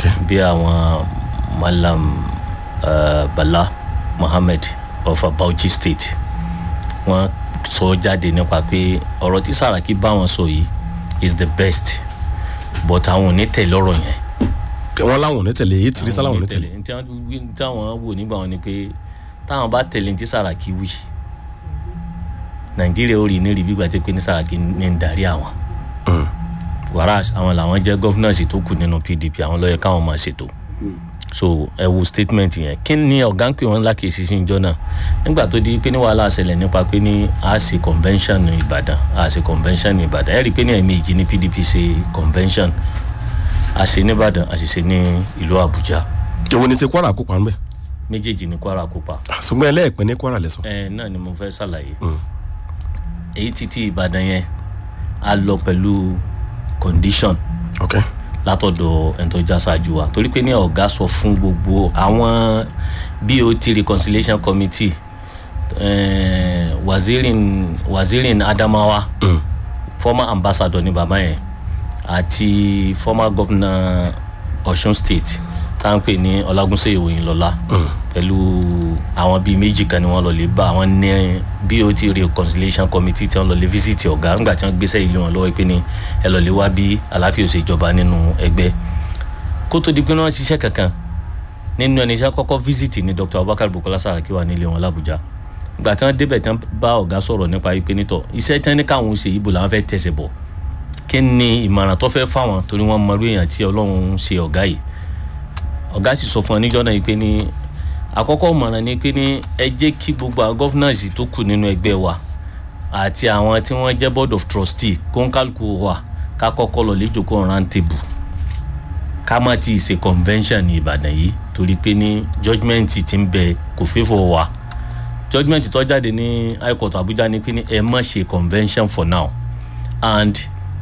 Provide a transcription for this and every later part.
ok bí àwọn malam uh, bala mohammed of bauchi state wọ́n sọ jáde nípa pé ọ̀rọ̀ tí saraki bá wọn sọ yìí is the best but àwọn ò ní tẹ̀lé ọ̀rọ̀ yẹn wọn láwọn ò ní tẹ̀lé èyí tìrí sáláwọn ò ní tẹ̀lé ní tí wọ́n- ní tí àwọn wò nígbà wọn ni pé táwọn bá tẹ̀lé ní tí saraki wí nàìjíríà ó rí ní rí bí gbàtẹ́ pé ní saraki ní ń darí àwọn whereas àwọn làwọn jẹ́ gọ́fúnàsì tó kù nínú pdp àwọn lọ́yẹ káwọn máa ṣètò so ẹ wo statement yẹn kí ni ọ̀gá ń pè wọ́n lákèsí sí ìjọ náà nígbà tó di pé ní wàhálà ṣẹlẹ̀ nípa pé ní a ṣe convention ní ìbàdàn a ṣe convention ní ìbàdàn ẹ rí i pé ní ẹ̀ẹ̀mejì ní pdp ṣe convention a ṣe ní ìbàdàn a sì ṣe ní ìlú àbújá ìwọ ni ti kwara kópa ńbẹ méjèèjì ní kwara kópa ṣùgbọ́n ẹlẹ́ẹ̀pẹ́ ní kwara lẹ́sọ̀ ẹ náà ni mo fẹ́ ṣàlàyé èyí títí ìbàdàn yẹn a lọ pẹ̀lú condition ok látọ̀dọ̀ ẹni tó já ṣáájú wa torí pé ní ọ̀gá sọ fún gbogbo àwọn bot reconciliation committee eh, wazirin wazirin adamawa Mm. former ambassador ni bàbá yẹn àti former governor ọ̀ṣun state tá à ń pè ní ọlágúnṣe ìwòyìn lọ́la pẹ̀lú àwọn bíi méjì kan ni wọ́n lọ lè bá àwọn ní bot reconciliation committee tí wọ́n lọ lè visit ọ̀gá ńgbà tí wọ́n gbéṣẹ́ ilé wọn lọ́wọ́ pé ní ẹ lọ lè wá bí àlàáfíà ò ṣe jọba nínú ẹgbẹ́ kó tó di pé wọ́n ṣiṣẹ́ kankan nínú ẹni iṣẹ́ kọ́kọ́ visit ni dr abubakar bukola saraki wà nílé wọn làbújá ìgbà tí wọ́n débẹ̀ tí wọ́n bá ọ̀gá sọ̀rọ̀ nípa pé nítọ̀ iṣẹ́ tí wọ́n ní káwọn ṣe ibo làwọn fẹ́ tẹ̀sẹ̀ bọ̀ kí ni ìmọ̀ràn tó fẹ́ fáwọn torí wọ́n mọ irú èèyàn tí ọlọ́run ń ṣe ọ̀gá yìí ọ̀gá sì sọ fún ọ níjọ́ náà yìí pé ní àkọ́kọ́ ìmọ̀ràn ni pé ní ẹ jẹ́ kí gbogbo àwọn gọ́fúnàsì tó kù nínú ẹgbẹ́ wa àti àwọn tí wọ́n jẹ́ board of trustee kóńkálùkù wa ká kọ́kọ́ lọ lè jókòó round table ká má ti ṣe convention ní ìbàdàn yìí torí pé ní judgement ti ń bẹ kò fẹ́fọ̀ wa judgement tó jáde ní high court abuja ni pé ní ẹ má ṣe convention for now and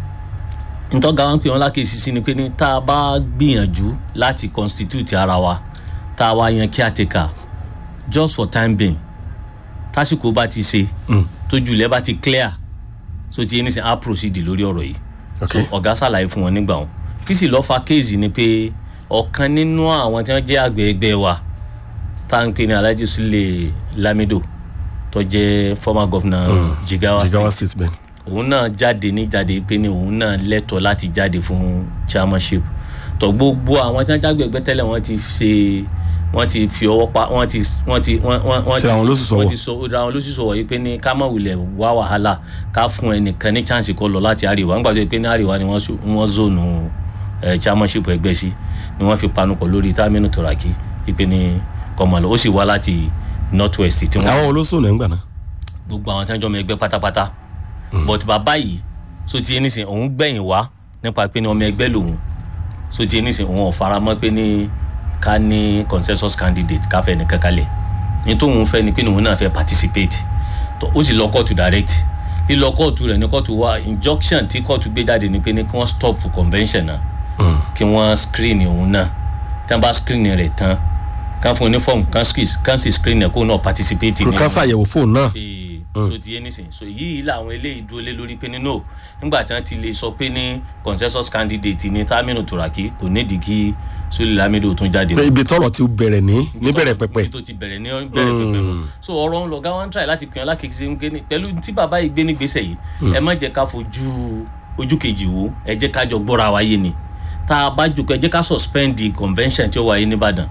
ntọ́ga wọn pè wọ́n lákèsí sí ni pé ní tá a bá gbìyànjú láti constitute ara wa tá a wá yan caretaker just for time being tásìkò bá ti ṣe tójú ilẹ̀ bá ti clear so ti yẹn nísìnyí á proceed lórí ọ̀rọ̀ yìí ok so ọ̀gá ṣàlàyé fún wọn nígbà wọn kí sì lọ́ọ́ fa kéèzì ni pé ọ̀kan nínú àwọn tí wọ́n jẹ́ àgbẹ̀ ẹgbẹ́ wa tá à ń pè ní alhaji sule lamido tó jẹ́ former governor jigawa jigawa state state bẹ́ẹ̀ òun náà jáde ní jáde pé ní òun náà lẹ́tọ̀ọ́ láti jáde fún chairmanship tó gbogbo àwọn tí wọ́n jágbé ẹgbẹ́ tẹ́lẹ̀ wọ́n ti ṣe wọ́n ti fi ọwọ́ pa wọ́n ti wọ́n ti wọ́n wọ́n wọ́n Ṣe àwọn lóṣù sọ̀wọ̀. wọ́n ti sọ ra àwọn lóṣù sọ̀wọ̀ yìí pé ní ká má wulẹ̀ wá wàhálà ká fún ẹnìkan ní chance kó lọ láti àríwá nígbà tó yẹ pé ní àríwá ni wọ́n sọ- wọ́n zónù ẹ̀ chairmanship ẹgbẹ́ sí ni wọ́n fi panupọ̀ lórí Taminu Turaki ìpè ní kọ́mọlọ ó sì wá láti north west tí wọ́n àwọn olóṣòwò ẹ̀ ń gbà náà gbogbo àwọn tí wọn jọ ọmọ ẹgbẹ́ pátápátá but bàbá yìí so ti ẹni sìn òun gbẹ̀yìn wá nípa pé ní ọmọ ẹgbẹ́ lòun so ti ẹni sìn òun ò fara mọ́ pé ní ká ní consensus candidate ká fẹ́ nìkan kalẹ̀ ní tóun fẹ́ ni pé ní òun náà fẹ́ participate tó ó sì lọ kóòtù direct lílọ kóòtù rẹ̀ ní kóòtù wa injunction tí kóòtù gbé jáde ni pé ní kí wọ́n stop convention náà kí wọ́n screen òun náà tí wọ́n bá screen rẹ̀ tán kán fún un ní form kán screen- kán sì screen ẹ̀ kó náà participate kò ká ṣàyẹ̀wò fóònù náà ee so ti yé nísìnyí so yìí làwọn eléyìí dúró lé lórí pé nínú nígbà tí wọn ti lè sọ pé ní consensus candidate ní Taminu Turaki kò nídìí kí Sule Lamido tún jáde mọ́. ibi tọrọ ti bẹ̀rẹ̀ ní níbẹ̀rẹ̀ pẹ̀pẹ̀ ibi tó ti bẹ̀rẹ̀ ní bẹ̀rẹ̀ pẹ̀pẹ̀ nù so ọ̀rọ̀ ń lọ gáwọn try láti pè ọ́ lákèké ń gé ní pẹ̀lú tí bàbá yìí gbé ní gbèsè yìí ẹ má jẹ́ ká fojú ojú kejì wo ẹ jẹ́ ká jọ gbọ́ra wáyé ni tá a bá jòkó ẹ jẹ́ ká suspend the convention tí ó wáyé nìbàdàn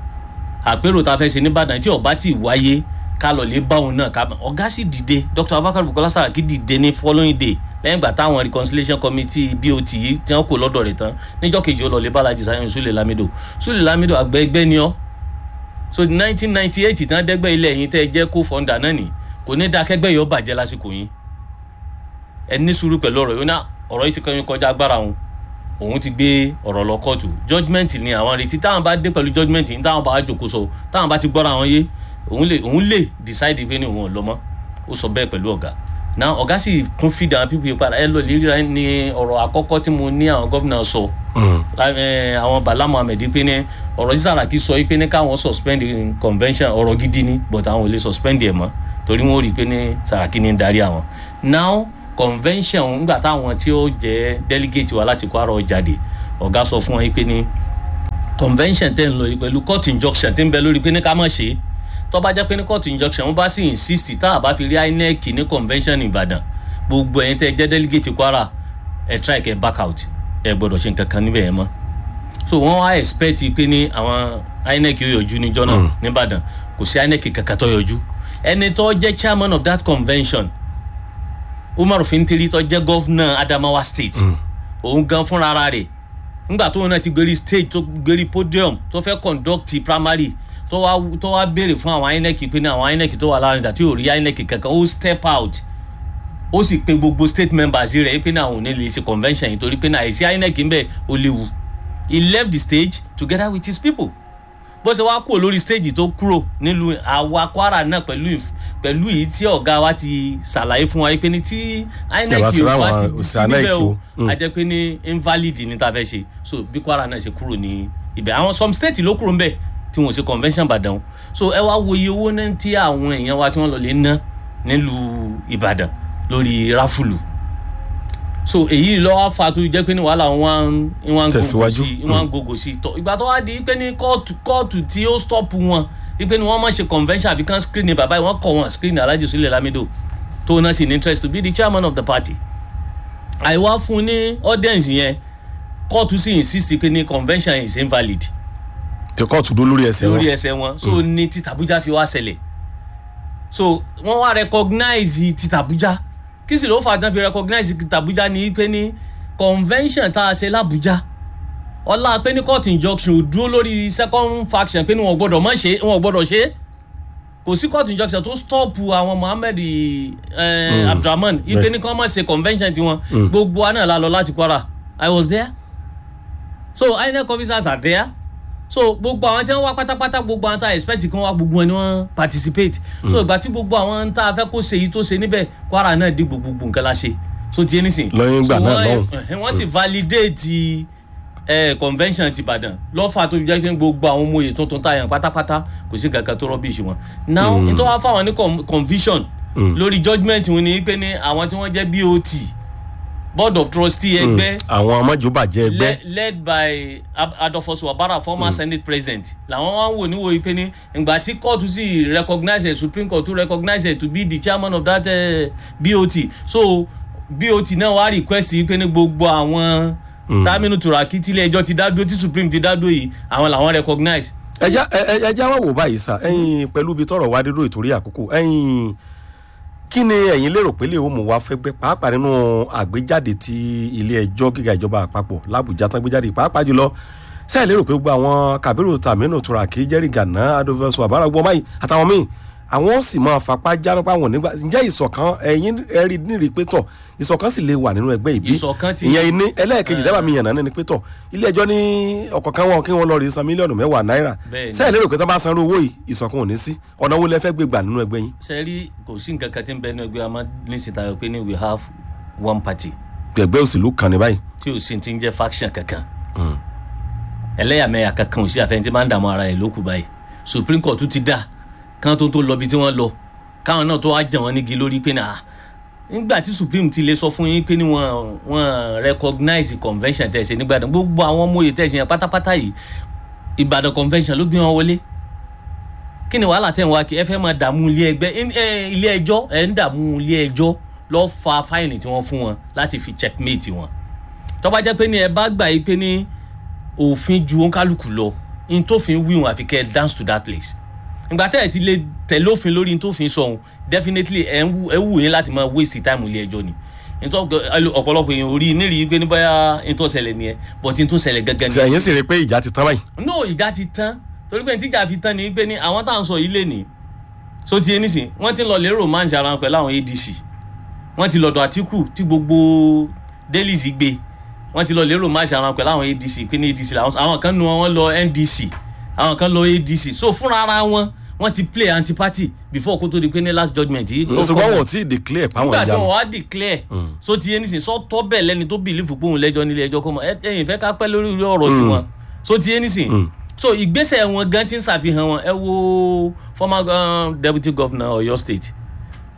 àpérò tá a fẹ́ ṣe nìbàdàn tí ó bá ti wáyé ká lọ lè bá òun náà ká ọ̀gá sì dìde Dr. Abubakar Bukola Saraki dìde ní following day lẹ́yìn ìgbà táwọn reconciliation committee bot yìí tí wọ́n kò lọ́dọ̀ rẹ̀ tán níjọ́ kejì ó lọ lè bá Alhaji Saheed Sule Lamido Sule Lamido àgbẹ̀ ẹgbẹ́ ni ọ́ so nineteen ninety eight tí wọ́n dẹ́gbẹ́ ilẹ̀ yín tẹ́ ẹ jẹ́ co-founder náà nì kò ní dáa kẹ́gbẹ́ yìí ó bàjẹ́ lásìkò yín ẹ ní sùúrù pẹ̀lú ọ̀rọ̀ yìí ó ná ọ̀rọ̀ yìí ti kọ́ yín kọjá agbára òun òun ti gbé ọ̀rọ̀ lọ kóòtù judgement ni àwọn retí táwọn bá dé pẹ̀lú judgement yìí táwọn bá jòkó sọ táwọn bá ti gbọ́ra àwọn yé òun lè òun lè decide pé ní òun ò lọ mọ́ ó sọ bẹ́ẹ̀ pẹ̀lú ọ̀gá náà ọ̀gá sì kún fìdí àwọn pípé padà ẹ lọ lè ríra ní ọ̀rọ̀ àkọ́kọ́ tí mo ní àwọn gómìnà sọ ẹ, àwọn Bala Muhammed pé ní ọ̀rọ̀ tí Saraki sọ pé ní káwọn suspend convention ọ̀rọ̀ gidi ni but àwọn ò lè suspend ẹ̀ mọ́ torí wọ́n rí i pé ní Saraki ní ń darí àwọn now convention ńgbà táwọn tí ó jẹ́ delegate wa láti Kwara ó jáde ọ̀gá sọ fún wọn pé ní convention tẹ́ ń lọ yìí pẹ̀lú court injunction tí ń bẹ lórí pé ní ká má ṣe é tó bá jẹ́ pé ní court injunction wọ́n bá sì insist tá a bá fi rí inec ní convention ìbàdàn gbogbo ẹ̀yin tẹ́ jẹ́ delegate kwara ẹ̀ try kẹ́ back out ẹ̀ gbọ́dọ̀ ṣe nǹkan kan níbẹ̀ yẹn mọ́ so wọ́n wá expect pé ní àwọn inec yóò yọjú níjọ́ náà nìbàdàn kò sí inec kankan tó yọjú ẹni tó jẹ́ chairman of that convention umar fintiri tó jẹ́ governor adamawa state òun gan fúnra ara rẹ̀ nígbà tóun náà ti gbérí stage tó gbérí podium tó fẹ́ conduct primary tó wá tó wá béèrè fún àwọn inec pé ní àwọn inec tó wà láàrin àti ò rí inec kankan ó step out ó sì pe gbogbo state members rẹ̀ pé ní àwọn ò ní lè ṣe convention yìí torí pé ní àìsí inec ń bẹ̀ ó léwu he left the stage together with his people bó ṣe wá kúrò lórí stage tó kúrò nílùú àwa kwara náà pẹ̀lú ìf- pẹ̀lú yìí tí ọ̀gá wa ti ṣàlàyé fún wa pé ní tí inec Ìjọba ti ò bá ráwọn ti dì sí òṣìṣẹ́ INEC níbẹ̀ o o. Mm. a jẹ́ pé ní invalid ní ta fẹ́ ṣe so bí kwara náà ṣe kúrò ní ibẹ̀ àwọn some state ló kúrò ń bẹ̀ tí wọ́n ṣe convention ìbàdàn so ẹ wá wo iye owó náà tí àwọn èèyàn wa tí wọ́n lọ lè ná nílùú ìbàdàn lórí ráfùlù so èyí lọ wá fa tó jẹ́ pé ní wàhálà wọn wọn ń gògò Tẹ̀síwájú. sí wọn ń gògò sí tọ ìgbà tó wá di pé ní kóòtù kóòtù tí ó stop wọn wípé ní wọ́n má ṣe convention àfi kan screen ní bàbá yìí wọ́n kọ̀ wọ́n screen alhaji sulẹ̀ lamido tó náà sì ní interest to be the chairman of the party àìwá fún un ní audience yẹn kóòtù sì insist pé ní convention is invalid tí kóòtù dó lórí ẹsẹ̀ lórí wọn ẹsẹ̀ wọn so ní títàbújá fi wá ṣẹlẹ̀ so wọ́n wá recognize títàbújá kí sì ló fà tán fi recognize títàbújá ní pé ní convention tá a ṣe lábújá ọlá pé ní court injunction ò dúró lórí second faction pé ní wọn ò gbọdọ̀ mọ̀ ṣe wọn ò gbọdọ̀ ṣe é kò sí court injunction tó stop àwọn mohammed eh, abdulrahman ipe ní kí wọ́n mọ̀ ṣe convention tiwọn gbogbo wa náà la lọ láti kwara i was there so inec officers are there so gbogbo àwọn tí wọn wá pátápátá gbogbo àwọn tá a expect kí wọn wá gbogbo wọn ni wọn participate so ìgbà tí gbogbo àwọn tá a fẹ́ kó ṣe èyí tó ṣe níbẹ̀ kwara náà dìgbò gbogbo nǹkan la ṣe so ti ẹni sìn. Lẹ́yìn ìgbà So náà wọ́n- lọ́hùn. ẹ̀hẹ́n, wọ́n sì validate eh, convention ti ìbàdàn lọ́fà tó jẹ́ pé gbogbo àwọn ọmọ òye tuntun tá a yàn pátápátá kò sí kankan tó rọ́bìṣì wọn. now nítorí wọ́n fáwọn ní con- conviction lórí judgement wọn ni pé ní àwọn tí wọ́n jẹ́ bot board of trustee ẹgbẹ́ àwọn amájòbàjẹ́ ẹgbẹ́ led, led by Ab- adolphus wabara former mm. senate president làwọn wá ń wò níwò yìí pé ní ìgbà tí court sì recognize it supreme court tún recognize it to be the chairman of that uh, bot so bot náà wá request yìí pé ní gbogbo àwọn taminu turaki tílé ẹjọ́ ti dádúró tí supreme ti dádúró yìí àwọn làwọn recognize. ẹja ẹ- ẹ- ẹja wà wò báyìí sá ẹyin pẹ̀lú ibi tọrọ wa dédó ìtòrí àkókò ẹyin kí ni ẹ̀yin lérò pé lè ó mú wa fẹ́gbẹ́ pàápàá nínú àgbéjáde ti ilé ẹjọ́ gíga ìjọba àpapọ̀ làbújá tán gbéjáde pàápàá jùlọ sẹ́yìn lérò pé gbogbo àwọn kabiru taminu turaki jerry gana adolphus wabara gbọ́n báyìí àtàwọn míì àwọn sì máa fapá jáná pa wọn nígbà ǹjẹ́ ìṣọ̀kan ẹ̀yin ẹ̀rí nírì pé tọ̀ ìṣọ̀kan sì lè wà nínú ẹgbẹ́ ìbí Ìṣọ̀kan ti- ìyẹn ní ẹlẹ́ẹ̀kejì dábàá mi yànnà ní pé tọ̀ ilé ẹjọ́ ní ọ̀kọ̀ọ̀kan wọn kí wọ́n lọ rí san mílíọ̀nù mẹ́wàá náírà Bẹ́ẹ̀ni. sẹ́yìn lérò pé tó bá san owó yìí ìṣọ̀kan ò ní sí ọ̀nà wo lẹ fẹ́ gbé gbà nínú ẹgbẹ́ yín sẹ́rí kò sí nǹkan kan tí ń bẹ ní ẹgbẹ́ àmọ́ nísìnyí tayọ pé ní we have one party gbẹ̀gbẹ́ òṣèlú kan ní báyìí tí ò sí ti ń jẹ́ faction kankan ẹlẹ́yàmẹ̀yà kankan ò sí àfẹn tí máa ń dààmú ara ẹ̀ lókù báyìí supreme court tún ti dá kán tó tó lọ bí tí wọ́n lọ káwọn náà tó wá jẹ̀ wọ́n nígi lórí pé náà nígbà tí supreme ti lè sọ fún yín pé ní wọ́n wọ́n recognize convention tẹ̀sí nígbàdàn gbogbo àwọn ọmọ òye tẹ̀sí yẹn pátápátá yìí ìbàdàn convention ló gbé wọn wọlé kí ni wàhálà tẹ̀ ń wá kí ẹ fẹ́ máa dààmú ilé ẹgbẹ́ in- eh, ilé ẹjọ́ ẹ̀ ń dààmú ilé ẹjọ́ lọ́ọ́ fa fáìlì tí wọ́n fún wọn láti fi checkmate wọn tó bá jẹ́ pé ní ẹ bá gbà yí pé ní òfin ju òǹkálùkù lọ in tó fi ń wíwọn àfi kẹ́ ẹ dance to that place ìgbà tẹ́ ẹ ti lè tẹ̀lé òfin lórí in tó fi ń sọ̀hún definitely ẹ ń wù ẹ wù yín láti máa waste time ilé ẹjọ́ ni nítorí ọ̀pọ̀lọpọ̀ èèyàn orí nírì pé ní báyà in tó ṣẹlẹ̀ nìyẹn but in tó ṣẹlẹ̀ gẹ́gẹ́ ni ẹ̀yin sì rí i pé ìjà ti tán báyìí no ìjà ti tán torí pé tíjà fi tán ni pé ní àwọn tá à ń sọ yìí lè ní so ti ẹni sìn wọ́n ti lọ lè romance ara wọn pẹ̀lú àwọn adc wọ́n ti lọ́dọ̀ àtìkù tí gbogbo dailies gbé wọ́n ti lọ lè romance ara wọn pẹ̀lú àwọn adc pé ní adc làwọn àwọn kan nu wọn lọ ndc àwọn kan lọ adc so fúnra ara wọn wọ́n ti play anti party before kó tó di pé ní last judgement yìí ó ṣùgbọ́n kọ́ wọn ò tí ì declare páwọn nígbà tí ìjà wọn wá declare so ti ẹni sìn sọ tọ́ bẹ́ẹ̀ lẹ́ni tó bìlífù pé òun lẹ́jọ́ nílé ẹjọ́ kọ́ mọ́ ẹ- ẹ̀yin fẹ́ ká pẹ́ lórí irú ọ̀rọ̀ tiwọn so ti ẹni sìn so ìgbésẹ̀ wọn gan ti ń ṣàfihàn wọn ẹ wo former uh, deputy governor Ọ̀yọ́ state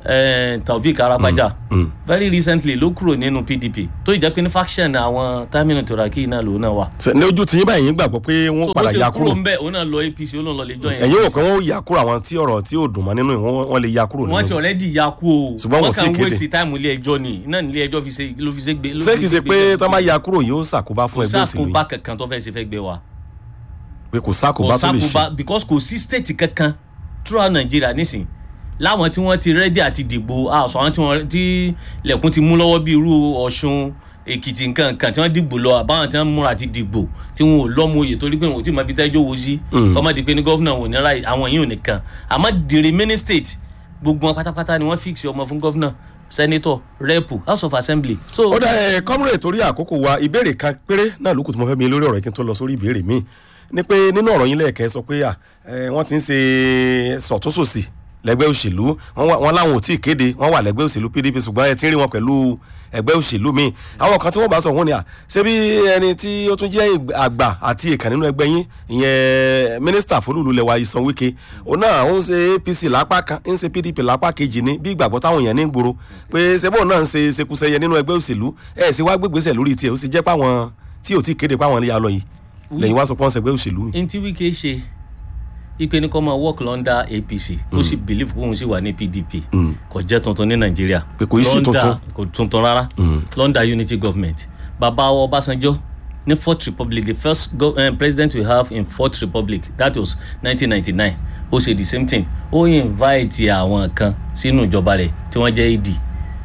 eh, taofik arapaja mm. very recently ló kúrò nínú pdp tó ìjẹ́ pé ní faction àwọn taminu turaki náà lòun náà wà. Ṣé ní ojú tiyín báyìí yín gbàgbọ́ pé wọ́n tó bó padà ṣe ya kúrò kúrò ń bẹ̀ òun náà lọ apc ó lóun lọ lè join ẹ̀yin rò APC. pé wọ́n ya kúrò àwọn tí ọ̀rọ̀ tí ò dùn mọ́ nínú ẹ̀ wọ́n wọ́n lè ya kúrò wọ́n ti nínú already ya kú o Ṣùgbọ́n wọn ò kàn tí ì kéde. waste time ilé ẹjọ́ ni iná ní ilé ẹjọ́ fi ṣe ló fi ṣe gbé. ló ṣé fi kìí ṣe gbé pé gbé- tán bá ya kúrò yóò ṣàkóbá fún kò ẹgbẹ́ òṣèlú sákòbá yìí kankan tó fẹ́ ṣe fẹ́ gbé wa pé kò ṣàkóbá kò tó lè ṣe sákòbá because kò sí state kankan throughout Nigeria nísìn láwọn tí wọ́n ti ready àti dìgbò àṣọ àwọn tí wọ́n tí lẹ̀kùn ti mú lọ́wọ́ bí irú Ọ̀ṣun Èkìtì nǹkan kan tí wọ́n dìgbò lọ àbáwọn tí wọ́n múra àti dìgbò tí wọn ò lọ́mú oyè torí pé wọn ò tí ì máa fi tẹ́jọ́ wo sí kọ́mọ́ di pé ní gọ́fúnà wọn ò ní ra àwọn yìí ò nìkan àmọ́ the remaining state gbogbo wọn pátápátá ni wọ́n fix ọmọ fún gọ́fúnà senator rep house of assembly. so ó dá ẹ kọ́múrè torí àkókò wa ìbéèrè kan péré náà lókùn tí mo fẹ́ mi lórí ọ̀rọ̀ yìí kí n tó lọ sórí ìbéèrè míì ni pé nínú ọ̀rọ̀ yín lẹ́ẹ̀kẹ́ sọ pé à, ẹ, wọ́n ti ń ṣe sọ̀túnṣòsì lẹ́gbẹ́ òṣèlú wọ́n wà- wọ́n láwọn ò tí ì kéde wọ́n wà lẹ́gbẹ́ òṣèlú pdp ṣùgbọ́n ẹ ti ń rí wọn pẹ̀lú ẹgbẹ́ òṣèlú míì àwọn kan tí wọ́n bá sọ wọ́n ni à ṣé bí ẹni tí ó tún jẹ́ ìgbà- àgbà àti ìkàn nínú ẹgbẹ́ yín ìyẹn mínísítà fólúùlù lẹwa ìsan wíkẹ́ òun náà ó ń ṣe apc lápá kan ń ṣe pdp lápá kejì ní bí ìgbàgbọ́ táwọn èèyàn ní gbòòrò pé ṣebó náà ń ṣe ṣekúṣẹyẹ nínú ẹgbẹ́ òṣèlú ẹ̀ sì wá gbégbèsè lórí tiẹ̀ ó sì jẹ́ páwọn tí ò tí ì kéde páwọn ya lọ yìí lẹ́yìn wá sọ pé wọ́n ṣẹgbẹ́ òṣèlú mi. n tí wike ṣe ipe ní kọ́ máa work london apc ó sì believe pé òun sì wà ní pdp kò jẹ́ tuntun ní nàìjíríà Pé kò í ṣe London tuntun. kò tuntun rárá london unity government bàbá wa ọbásanjọ́ ní fourth republic the first go, uh, president we have in fourth republic that was 1999 ó ṣe the same thing ó invite àwọn kan sínú ìjọba rẹ̀ tí wọ́n jẹ́ ad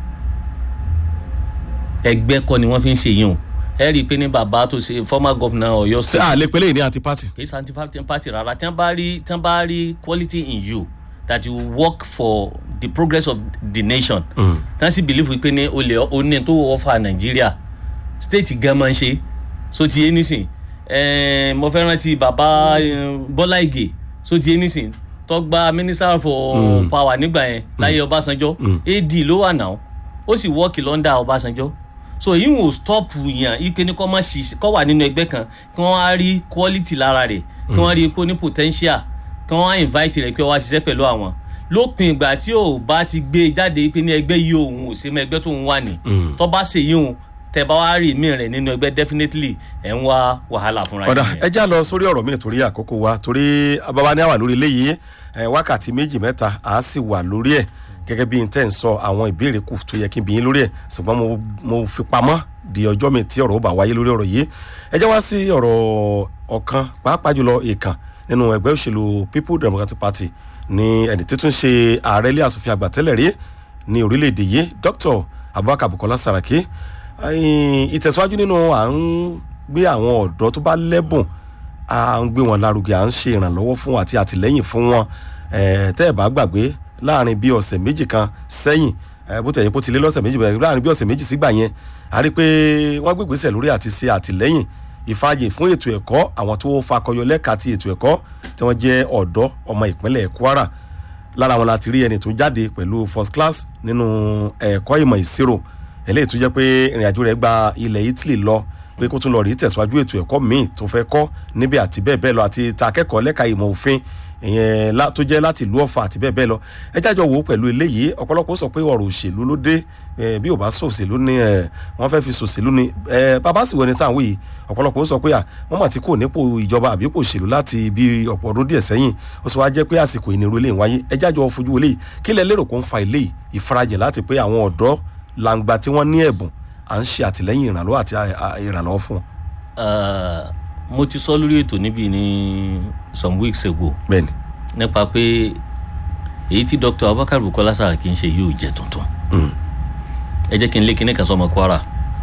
ẹgbẹ́ kọ́ ni wọ́n fi ń ṣe yìí o ẹ rí i pé ní bàbá tó ṣe former governor ọ̀yọ́ ṣé state àlè pélé ní àti pátì. kì í ṣe anti party rárá tí wọ́n bá rí tí wọ́n bá rí quality in you that you work for the progress of the nation tí wọ́n sì believe wípé ní olè oní tó ọ̀fà nàìjíríà state gan máa ń ṣe so ti yé nísìn ẹ̀ẹ́n mo fẹ́ rántí bàbá eh, bọ́lá ìgè so ti yé nísìn tó gba minister for power nígbà yẹn láyé ọbásanjọ́ ad ló wà náà ó sì wọ́ọ̀kì lọ́ndà ọbásanjọ́ so èyí ò stop yàn ike ní kọ́ máa ṣiṣẹ́ kọ́ wà nínú ẹgbẹ́ kan kí wọ́n á rí quality lára rẹ̀ kí wọ́n rí i pé ó ní potential kí wọ́n á invite rẹ̀ pé wá ṣiṣẹ́ pẹ̀lú àwọn lópin ìgbà tí ò bá ti gbé jáde pé ní ẹgbẹ́ yìí òun ò sí mọ́ ẹgbẹ́ tó ń wà ní tó bá ṣe yìí òun tẹ bá wá rí mi rẹ̀ nínú ẹgbẹ́ definitely ẹ̀ ń wá wàhálà fúnra ọ̀dà yín. ẹ já lọ sórí ọ̀rọ̀ mi torí àkókò wa torí bàbá ní àwà lórí eléyìí ẹ, wákàtí méjì mẹ́ta á sì wà lórí ẹ̀ gẹ́gẹ́ bí n tẹ́ ń sọ àwọn ìbéèrè kù tó yẹ kí n bí yín lórí ẹ̀ ṣùgbọ́n mo, mo fi pamọ́ di ọjọ́ mi tí ọ̀rọ̀ ó bá wáyé lórí ọ̀rọ̀ yìí ẹ jẹ́ wá sí ọ̀rọ̀ ọ̀kan pàápàá jùlọ ìkàn nínú ẹgbẹ́ òṣèlú people democratic party ní ẹni títún ṣe ààrẹ ilé asòfin àgbà tẹ́lẹ̀ rí ní orílẹ̀-èdè yìí dr abubakar bukola saraki ẹ̀yìn ìtẹ̀síwájú nínú à ń gbé àwọn ọ̀dọ́ tó bá lẹ́bùn à ń gbé wọn lárugẹ à ń ṣe ìrànlọ́wọ́ fún wọn àti àtìlẹ́yìn fún wọn Eh, tẹ́ ẹ̀ bá gbàgbé láàrin bí ọ̀sẹ̀ méjì kan sẹ́yìn eh, bó tẹ̀ yẹ kó ti lé lọ́sẹ̀ méjì bẹ̀rẹ̀ láàrin bí ọ̀sẹ̀ méjì sígbà yẹn a rí i pé wọ́n gbé ìgbésẹ̀ lórí àti ṣe àtìlẹ́yìn ìfàyè fún ètò ẹ̀kọ́ àwọn tó fakọyọ lẹ́ka ti ètò ẹ̀kọ́ tí wọ́n jẹ́ ọ̀dọ́ ọmọ ìpínlẹ̀ kwara lára wọn láti rí ẹni tó jáde pẹ̀lú first class nínú ẹ̀kọ́ ìmọ̀ ìṣirò eléyìí tó jẹ́ pé ìrìnàjò rẹ̀ gba ilẹ̀ italy lọ pé kó tún lọ rí tẹ̀síwájú ètò ẹ̀kọ́ míì tó fẹ́ kọ́ níbi àti bẹ́ẹ̀ bẹ́ẹ̀ lọ àti ta akẹ́kọ̀ọ́ lẹ́ka ìmọ̀ òfin ìyẹn lá- tó jẹ́ láti ìlú ọ̀fà àti bẹ́ẹ̀ bẹ́ẹ̀ lọ ẹ jájọ wò ó pẹ̀lú eléyìí ọ̀pọ̀lọpọ̀ sọ pé ọ̀rọ̀ òṣèlú ló dé eh, bí ò bá sòṣèlú ni eh, wọ́n fẹ́ fi sòṣèlú ni eh, bàbá sì wọ ẹni táwọn yìí ọ̀pọ̀lọpọ̀ sọ pé à wọ́n mà ti kò nípò ìjọba àbí kò òṣèlú láti bí ọ̀pọ̀ ọdún díẹ̀ sẹ́yìn ó sì wá jẹ́ pé àsìkò ìnirú eléyìí wáyé ẹ jájọ fojú eléyìí kí lẹ lérò kó ń fa eléyìí ìfarajẹ̀ láti pé àwọn ọ̀dọ́ làǹgbà tí wọ́n ní ẹ̀bùn à ń ṣe àtìlẹ́yìn ìrànlọ́wọ́ àti à- à- ìrànlọ́wọ́ fún wọn. Eh, mo ti sọ lórí ètò níbí ní some weeks ago bẹ́ẹ̀ni nípa pé èyí tí dr abubakar bukola saraki ń ṣe yóò jẹ tuntun ẹ jẹ́ kí n lé kíní kan sọmọ kwara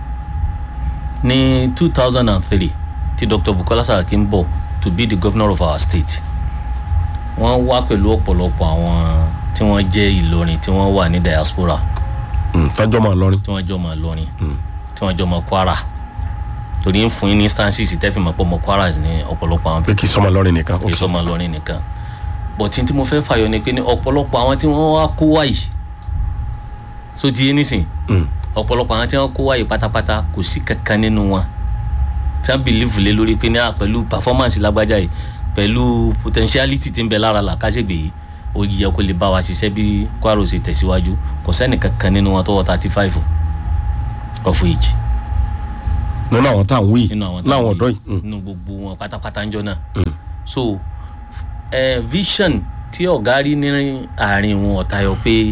ní two thousand and three tí dr bukola saraki ń bọ̀ to be the governor of our state wọ́n wá pẹ̀lú ọ̀pọ̀lọpọ̀ àwọn tí wọ́n jẹ́ ìlọrin tí wọ́n wà ní diaspora tọ́jọ́ mọ́ lọ́rin. tí wọ́n jọ mọ̀ ìlọrin tí wọ́n jọ mọ̀ kwara torí ń fún yín ní instances tẹ́fìmọ̀ pọ̀ mọ̀ kwara ní ọ̀pọ̀lọpọ̀ àwọn pé kì í sọmọ lọ́rin nìkan. kì í sọmọ lọrin nìkan bọ̀tí tí mo fẹ́ fàyọ ni pé ní ọ̀pọ̀lọpọ̀ àwọn tí wọ́n wá kó wáyì so ti yé nísìn Mm. ọ̀pọ̀lọpọ̀ àwọn tí wọ́n kó wáyì pátápátá kò sí kankan nínú wọn tí wọ́n bìlífù lé lórí pé ní à pẹ̀lú performance lágbájá yìí pẹ̀lú potentiality tí ń bẹ lára làkàṣègbè yìí ó yẹ kó lè bá wa ṣiṣẹ́ bí kwaro ṣe tẹ̀síwájú kò sẹ́ni kankan nínú wọn tó wọ thirty five of age nínú àwọn tá à ń wí nínú àwọn láwọn táwọn ọ̀dọ́ yìí Mm. nínú gbogbo wọn pátápátá ń jọ náà so eh, vision tí ọ̀gá rí ní àárín wọn ọ̀tayọ pé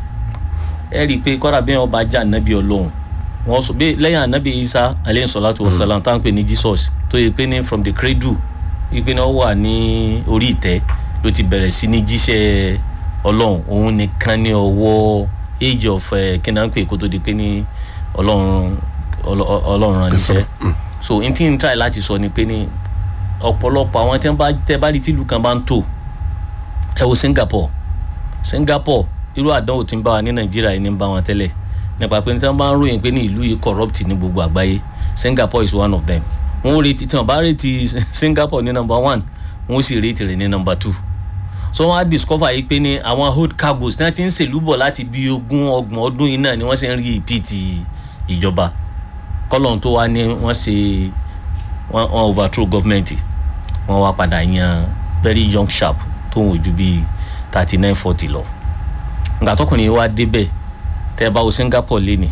ẹ rí i pé kọ́ra bí wọn bá jẹ́ ànábì ọlọ́run wọn sọ pé lẹ́yìn ànábì isa aleyhi salatu wa salam tá à ń pè ní jesus tó yẹ pé ní from the cradle wípé náà wà ní orí ìtẹ́ ló ti bẹ̀rẹ̀ sí ní jíṣẹ́ ọlọ́run òun nìkan ní ọwọ́ age of eh, kí náà ń pè kó tó di pé ní ọlọ́run ọlọ́- ọlọ́run rán níṣẹ́ so n tí n try láti sọ ni pé ní ọ̀pọ̀lọpọ̀ àwọn tí wọ́n bá tẹ́ bá rí tìlú kan bá ń tò ẹ wo singapore singapore irú àdánwò tí ń bá wa ní nàìjíríà yìí ní ń bá wọn tẹ́lẹ̀ nípa pé tí wọ́n bá ń ròyìn pé ní ìlú yìí corrupt ní gbogbo àgbáyé singapore is one of them wọ́n ó retí tí wọ́n bá retí singapore ní number one wọ́n ó sì retí rẹ̀ ní number two so wọ́n á discover yìí pé ní àwọn hold cargoes tí wọ́n ti ń ṣèlú bọ̀ láti bí ogún ọgbọ̀n ọdún yìí náà ni wọ́n sì ń rí ìpìtì ìjọba kọ́lọ́n tó wá ní wọ́n ṣe wọ́n wọ́n overthrow government wọ́n wá padà yan very young sharp tó ń wojú bíi thirty nine forty lọ nǹkan tọkùnrin yìí wá débẹ̀ tẹ́ ẹ bá wo singapore lé ní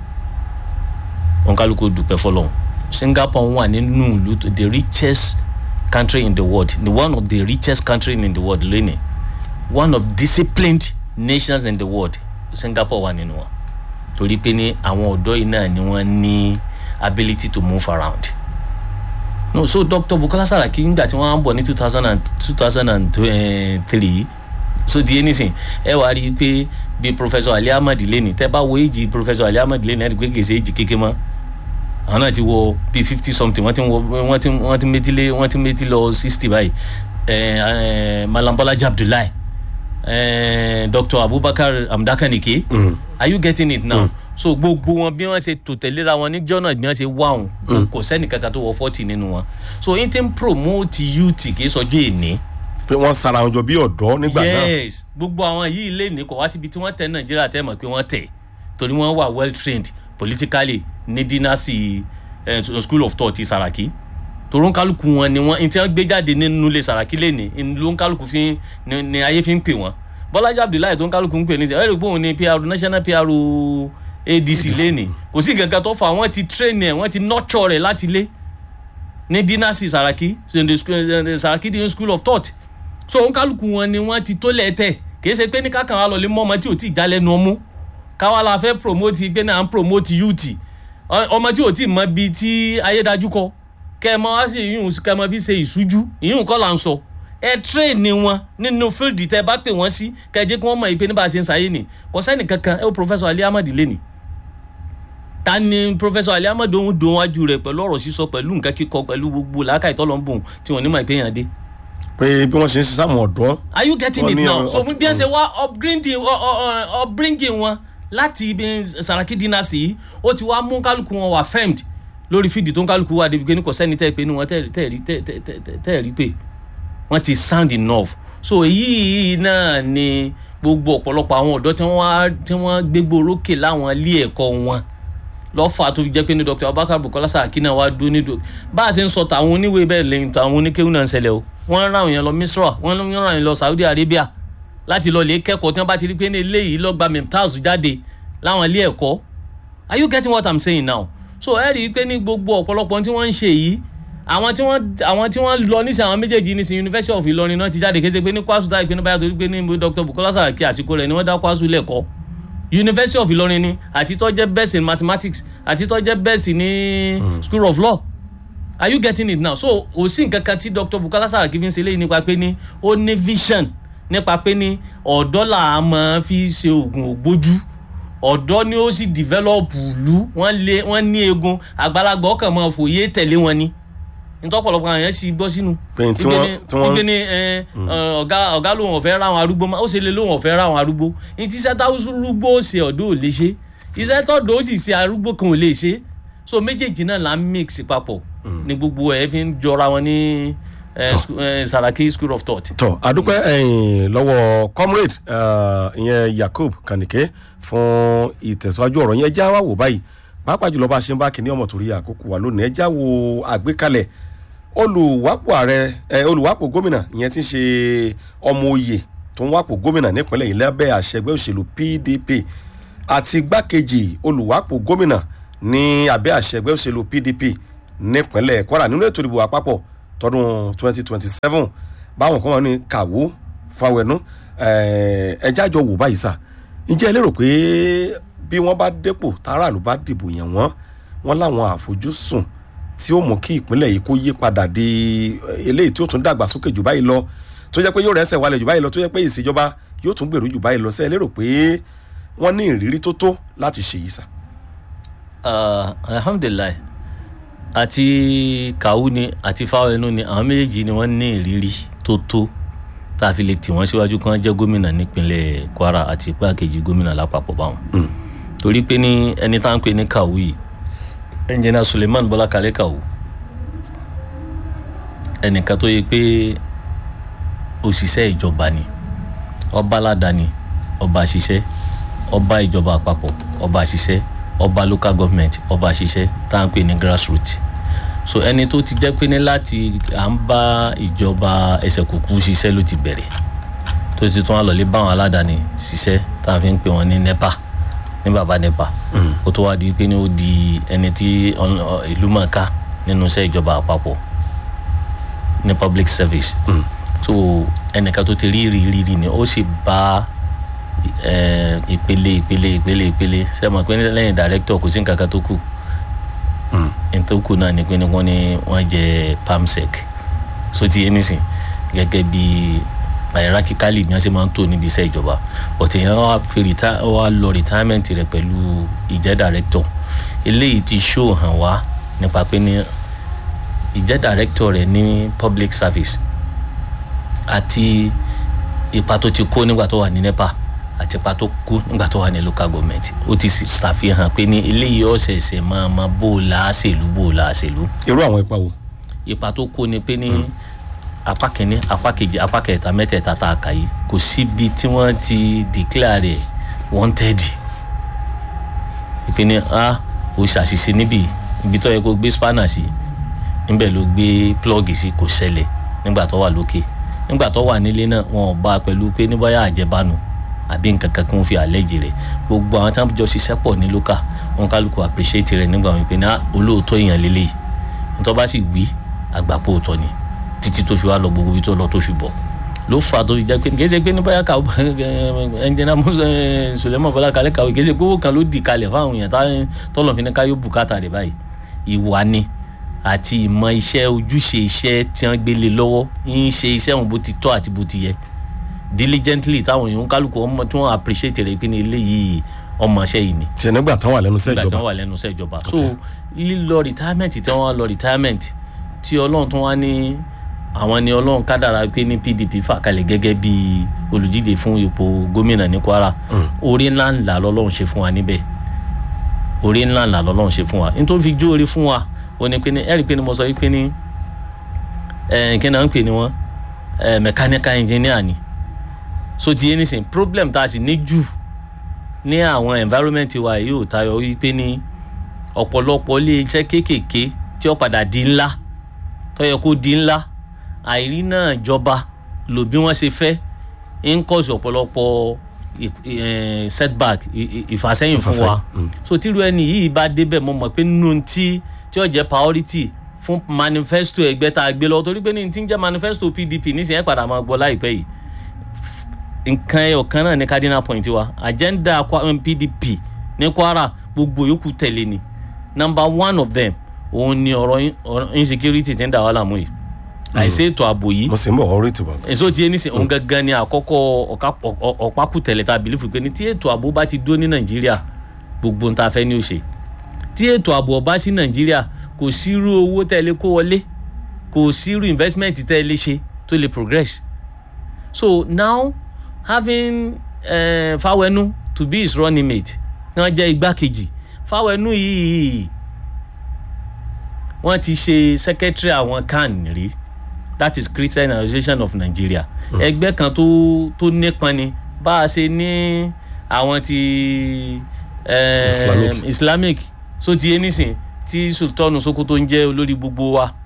wọn kálukú dùpẹ́ fọlọ́n singapore wà nínú ìlú tó- the richest country in the world the one of the richest country in the world lónìí one of disciplined nations in the world singapore wà nínú wọn torí pé ní àwọn ọ̀dọ́ yìí náà ni wọ́n ní ability to move around no so dr bukola saraki ngbà tí wọ́n á bọ̀ ní two thousand and two thousand and three so di anything ẹ wá rí i pé bí professor ali ahmed lẹ́ni tẹ́ bá wo èjì professor ali ahmed lẹ́ni ẹ̀ rí i pé gèsè èjì kéke mọ́ àwọn náà ti wọ bíi fifty something wọ́n ti wọ wọ́n ti wọ́n ti méjì lé wọ́n ti méjì lọ sixty báyìí ẹ̀ ẹ̀ malam bọ́lájí abdullahi ẹ̀ dr abubakar amdakanike Mm. are you getting it now so gbogbo wọn bí wọn ṣe tò tẹ̀léra wọn níjọ́ náà bí wọn ṣe wá òun kò sẹ́ni kankan tó wọ forty nínú wọn so n ti ń promote youth kì í sọjọ́ èní pé wọ́n sara wọn jọ bí ọ̀dọ́ nígbà náà yes gbogbo àwọn yìí lè ní kò wá síbi tí wọ́n tẹ̀ nàìjíríà tẹ́ mọ̀ pé wọ́n tẹ̀ torí wọ́n wà well trained politically ní dynasty eh, school of thought ti saraki torí ń kálukú wọn ni wọn tí wọn gbé jáde nínú ilé saraki lẹ́ni ló ń kálukú fi ni, ni ayé fi ń pè wọn bọ́lájí abdullahi tó ń kálukú ń pè ní sẹ́ ẹ̀rọ ìgbóhùn ní pr national pr adc lẹ́ni kò sí nǹkan kan tó fà wọ́n ti train ẹ̀ wọ́n ti nurture rẹ̀ láti lé ní dynasty saraki so the school, the saraki the school of thought so òun kálukú wọn ni wọ́n ti tó lẹ́tẹ̀ kìí ṣe pé ní kákan wa lọ lé mọ́ ọmọ tí ò tí ì já lẹ́nu ọmú káwa la fẹ́ promote pé náà à ń promote youth Ọ- ọmọ tí ò tí ì mọ bíi tí ayédájú kọ kẹ́ ẹ mọ wá sí ìyún kẹ́ ẹ mọ fi ṣe ìṣújú ìyún kọ́ là ń sọ ẹ train ni wọn nínú field tẹ bá pè wọ́n sí kẹ́ ẹ jẹ́ kí wọ́n mọ̀ ìpè ní bá a ṣe ń sáyé ni kò sẹ́ni kankan ẹ ó professor ali ahmed lẹ́ni ta ni professor ali ahmed òun dùn wájú rẹ̀ pẹ̀lú ọ̀rọ̀ sísọ pẹ̀lú nǹkan kíkọ pẹ̀lú gbogbo làákàyè tọ́lọ́ tí wọ́n ní mọ̀ ìpè yàn dé pé bí wọ́n ṣe ń ṣiṣẹ́ àwọn ọ̀dọ́ are you getting Wọ́n it ní now ọ- so ọ- bí ẹ ṣe wá upbringing ọ- ọ- ọ- upbringing wọn láti ibi saraki dynasty yìí ó ti wá mú kálukú wọn wà firmed lórí fídì tó ń kálukú wà débi pé ní kò sẹ́ni tẹ́ ẹ pé ní wọn tẹ́ ẹ- tẹ́ ẹ rí- tẹ́ ẹ- tẹ́ ẹ- tẹ́ ẹ- tẹ́ ẹ rí pé wọ́n ti sound enough so èyí náà ni gbogbo ọ̀pọ̀lọpọ̀ àwọn ọ̀dọ́ tí wọ́n wá- tí wọ́n gbégbó orókè láwọn ilé ẹ̀kọ́ wọn lọ́fà tó fi jẹ́ pé ní dr abubakar bukola saraki náà wá dúró ní dò bá a ṣe ń sọ tàwọn oníwèé bẹ́ẹ̀ lẹ́yìn tàwọn oníkéwù náà ń ṣẹlẹ̀ o wọ́n ń ráwọn yẹn lọ misra wọ́n ń ráwọn yẹn lọ saudi arabia láti lọ lè kẹ́kọ̀ọ́ tí wọ́n bá ti rí pé ní eléyìí lọ́gba mimtaz jáde láwọn ilé ẹ̀kọ́ are you getting what i'm saying now so ẹ rí i pé ní gbogbo ọ̀pọ̀lọpọ̀ tí wọ́n ń ṣe yìí àwọn tí wọ́n àwọn tí wọ́n lọ nísìnyí àwọn méjèèjì nísìnyí university of ìlọrin náà ti jáde kése pé ní kwasu dá ìpinnu báyà torí pé ní dr bukola saraki àsìkò rẹ̀ ni wọ́n dá kwasu lẹ́kọ̀ọ́ university of ìlọrin ni àti tó jẹ́ best in mathematics àti tó jẹ́ best ní school of law are you getting it now so kò sí nǹkan kan tí dr bukola saraki fi ń ṣe léyìí nípa pé ní ó ní vision nípa pé ní ọ̀dọ́ là á máa fi ṣe oògùn ògbójú ọ̀dọ́ ni ó sì develop ìlú wọ́n lé wọ́n ní eegun àgbàlagbà ọkàn máa fòye tẹ̀lé wọn ni ntọ́pọ̀lọpọ̀ àwọn yẹn sì gbọ́ sínú. Pé tí wọ́n- tí wọ́n- ìgbé ni ẹ, ẹ, ọ̀gá ọ̀gá lòun ọ̀fẹ́ ra àwọn arúgbó mọ́ ó ṣe lè lòun ọ̀fẹ́ ra àwọn arúgbó ní tí iṣẹ́ táwọn arúgbó ó ṣe ọ̀dọ́ ò lè ṣe iṣẹ́ tọ́dọ̀ ó sì ṣe arúgbó kan ò lè ṣe so méjèèjì náà là ń mix papọ̀ ní gbogbo ẹ̀ fi ń jọra wọn ní ẹ, sku- ẹ, saraki school of thought. tọ adúpẹ́ ẹ̀yìn lọ́wọ́ comrade eh, ìyẹn yakub kanike fún ìtẹ̀síwájú ọ̀rọ̀ yẹn já wá wò báyìí pàápàá jùlọ bá a ṣe ń bá kínní ọmọ torí àkókò wa lónìí ẹ já wo àgbékalẹ̀ olùwápò ààrẹ ẹ olùwápò gómìnà ìyẹn ti ń ṣe ọmọ oyè tó ń wápò gómìnà nípínlẹ̀ yìí lábẹ́ àṣẹ ẹgbẹ́ òṣèlú pdp àti igbákejì olùwápò gómìnà ní abẹ́ àṣẹ ẹgbẹ́ òṣèlú pdp nípínlẹ̀ kwara nínú ètò ìdìbò àpapọ̀ tọdún 2027 báwọn kan wà ní kàwó fáwẹnú ẹjá jọ wò báyìí sà ǹjẹ́ ẹ lérò pé bí wọ́n bá dépò táràlú bá dìbò yàn wọ́n wọ́n láwọn àfojúsùn tí ó mú kí ìpínlẹ̀ yìí kó yí padà di eléyìí tí ó tún dàgbà sókè jù báyìí lọ tó jẹ́ pé yóò rẹ́sẹ̀ wálẹ̀ jù báyìí lọ tó jẹ́ pé ìṣèjọba yóò tún gbèrú jù báyìí lọ sẹ́ẹ̀ lérò pé wọ́n ní ìrírí tó tó láti ṣe yìí sà. alhamdulilayi àti kàwú ni àti fáwẹnú ni àwọn méjèèjì ni wọ́n ní ìrírí tó tó tá a fi lè tì wọ́n síwájú kí wọ́n jẹ́ gómìnà nípínlẹ̀ kwara àti igbákejì gómìnà lápapọ̀ báwọn. torí pé ní ẹni tá à ń pè ní kàwú yìí ẹnjìnà suleiman bọ́lá kalẹ́ kàwú ẹnìkan tó yẹ pé òṣìṣẹ́ ìjọba ni ọba aládàáni ọba àṣìṣẹ́ ọba ìjọba àpapọ̀ ọba àṣìṣẹ́ ọba local government ọba àṣìṣẹ́ tá à ń pè ní grassroots so ẹni tó ti jẹ́ pé ní láti à ń bá ìjọba ẹsẹ̀ kúkú ṣiṣẹ́ ló ti bẹ̀rẹ̀ tó ti tún wá lọ́lé báwọn aládàáni ṣiṣẹ́ tá a fi ń pè wọ́n ní nepa ní baba nepa ó tó wá di pé ní ó di ẹni tí ìlú mọ̀ọ́ká nínú iṣẹ́ ìjọba àpapọ̀ ní public service mm. so ẹnìkan tó ti rí rí rí rí ni ó sì bá ìpele ìpele ìpele ìpele ṣe mọ̀ pé lẹ́yìn director kò sí nǹkan kan tó kù n tó kù náà ni pé wọ́n ní wọ́n jẹ pamsec so ti yẹn nísìn gẹ́gẹ́ bí hierarchically bí wọ́n ṣe máa ń tò níbi iṣẹ́ ìjọba but èèyàn wá fi wá lọ retirement rẹ̀ pẹ̀lú ìjẹ́ director eléyìí ti show hàn wá nípa pé ní ìjẹ́ director rẹ̀ ní public service àti ipa tó ti kó nígbà tó wà ní nepa àti ipa tó kó nígbà tó wà ní local government ó ti ṣàfihàn pé ní eléyìí ọ̀sẹ̀ẹ̀sẹ̀ máa ma bó o la ṣèlú bó o la ṣèlú. irú àwọn ipa wo. ipa tó kó ni pé ní apá kìíní apá kejì apá kẹta mẹ́tẹ̀ẹ̀ta tá a kà yìí kò síbi tí wọ́n ti declare wanted ìpínlẹ̀ a ò ṣàṣìṣe níbi ibi tó yẹ kó gbé spanner sí níbẹ̀ ló gbé plọ́ọ̀gì sí kò ṣẹlẹ̀ nígbà tó wà lókè nígbà tó wà nílé náà wọn ò bá a pẹ̀lú pé ní bóyá àjẹbánu àbí nǹkan kan kí wọ́n fi àlẹ́jì rẹ̀ gbogbo àwọn táwọn jọ ṣiṣẹ́ pọ̀ ní lókà wọn kálukú appreciate rẹ̀ nígbà wọn pé ní olóòótọ́ èèyàn lélẹ̀ yìí nítorí bá sì wí àgbàpọ̀ òótọ́ ni títí tó fi wá lọ gbogbo ibi tó lọ tó fi bọ̀ ló fà tó fi jẹ́ pé kì í ṣe pé ní bóyá kàwé ẹnjẹ́nà Suleiman Bọ́lá kalẹ̀ kàwé kì í ṣe pé owó kan ló di kalẹ̀ fáwọn èèyàn tọ́lọ̀ fi ní ká yóò bùkátà rẹ̀ báyìí ìwà ni àti ìmọ̀ iṣẹ́ ojúṣe iṣẹ́ tí wọ́n gbélé lọ́wọ́ ń ṣe iṣẹ́ wọn bó ti tọ́ àti bó ti yẹ diligently táwọn èèyàn kálukú ọmọ tí wọ́n appreciate rẹ̀ pé ní eléyìí ọmọọṣẹ́ yìí ni. ṣe nígbà tán wà lẹ́nu iṣẹ́ nígbà tí ìjọba wọ́n wà lẹ́nu iṣẹ́ ìjọba so lílọ retirement tí wọ́n lọ retirement tí ọlọ́run tó wá ní àwọn ni ọlọ́run kádàrá pé ní pdp fà kalẹ̀ gẹ́gẹ́ bí olùdíje fún ipò gómìnà ní kwara orí ńlá ńlá lọ́lọ́run ṣe fún wa níbẹ̀ orí ńlá ńlá lọ́lọ́run ṣe fún wa nítorí fi jó orí fún wa ó ní pé ní ẹ̀rí pé ní mo sọ wípé ní ẹ̀ kí náà ń pè ní wọ́n ẹ̀ mechanical engineer ni so ti yé nísìn problem tá a sì ní jù ní àwọn environment wa yìí ò tayọ wípé ní ọ̀pọ̀lọpọ̀ ilé iṣẹ́ kéékèèké tí ó padà di ńlá tó yẹ kó di ńlá àìrí náà jọba lò bí wọ́n ṣe fẹ́ ń kọ́sì ọ̀pọ̀lọpọ̀ setback ìfàsẹ́yìn fún wa so tíru ẹni yìí bá débẹ̀ mo mọ̀ pé nínú tí tí ó jẹ́ priority fún manifesto ẹgbẹ́ tá a gbé lọ torí pé ní ti ń jẹ́ manifesto pdp nísìnyí ẹ̀ padà máa gbọ́ láìpẹ́ yìí nǹkan ẹyọ kan náà ní cardinal point wa agenda pdp ní kwara gbogbo yòókù tẹ̀lé ni number one of them òun ni ọ̀rọ̀ insecurity ti ń dà wá láàmú yìí àìsí ètò ààbò yìí mo sì ń bọ̀ ọ̀rọ̀ ètò ààbò. èso tí ẹni sìn òun gangan ni àkọ́kọ́ ọ̀pákùtẹ̀lẹ̀ tá a bìlífù pé ní tí ètò ààbò bá ti dúró ní nàìjíríà gbogbo ń ta fẹ́ ní ó ṣe tí ètò ààbò ọba sí nàìjíríà kò sírú owó tẹ́ lè kó wọlé kò sírú investment tẹ́ lè ṣe tó lè progress so now having uh, Fawenu to be his running mate wọ́n jẹ́ igbákejì Fawenu yìí wọ́n ti ṣe secretary àwọn CAN rí that is Christian Association of Nigeria ẹgbẹ́ kan tó tó nípọn ni bá a ṣe ní àwọn ti uh, Islamic. Islamic so ti yé nísìn tí Sultan Sokoto ń jẹ́ olórí gbogbo wa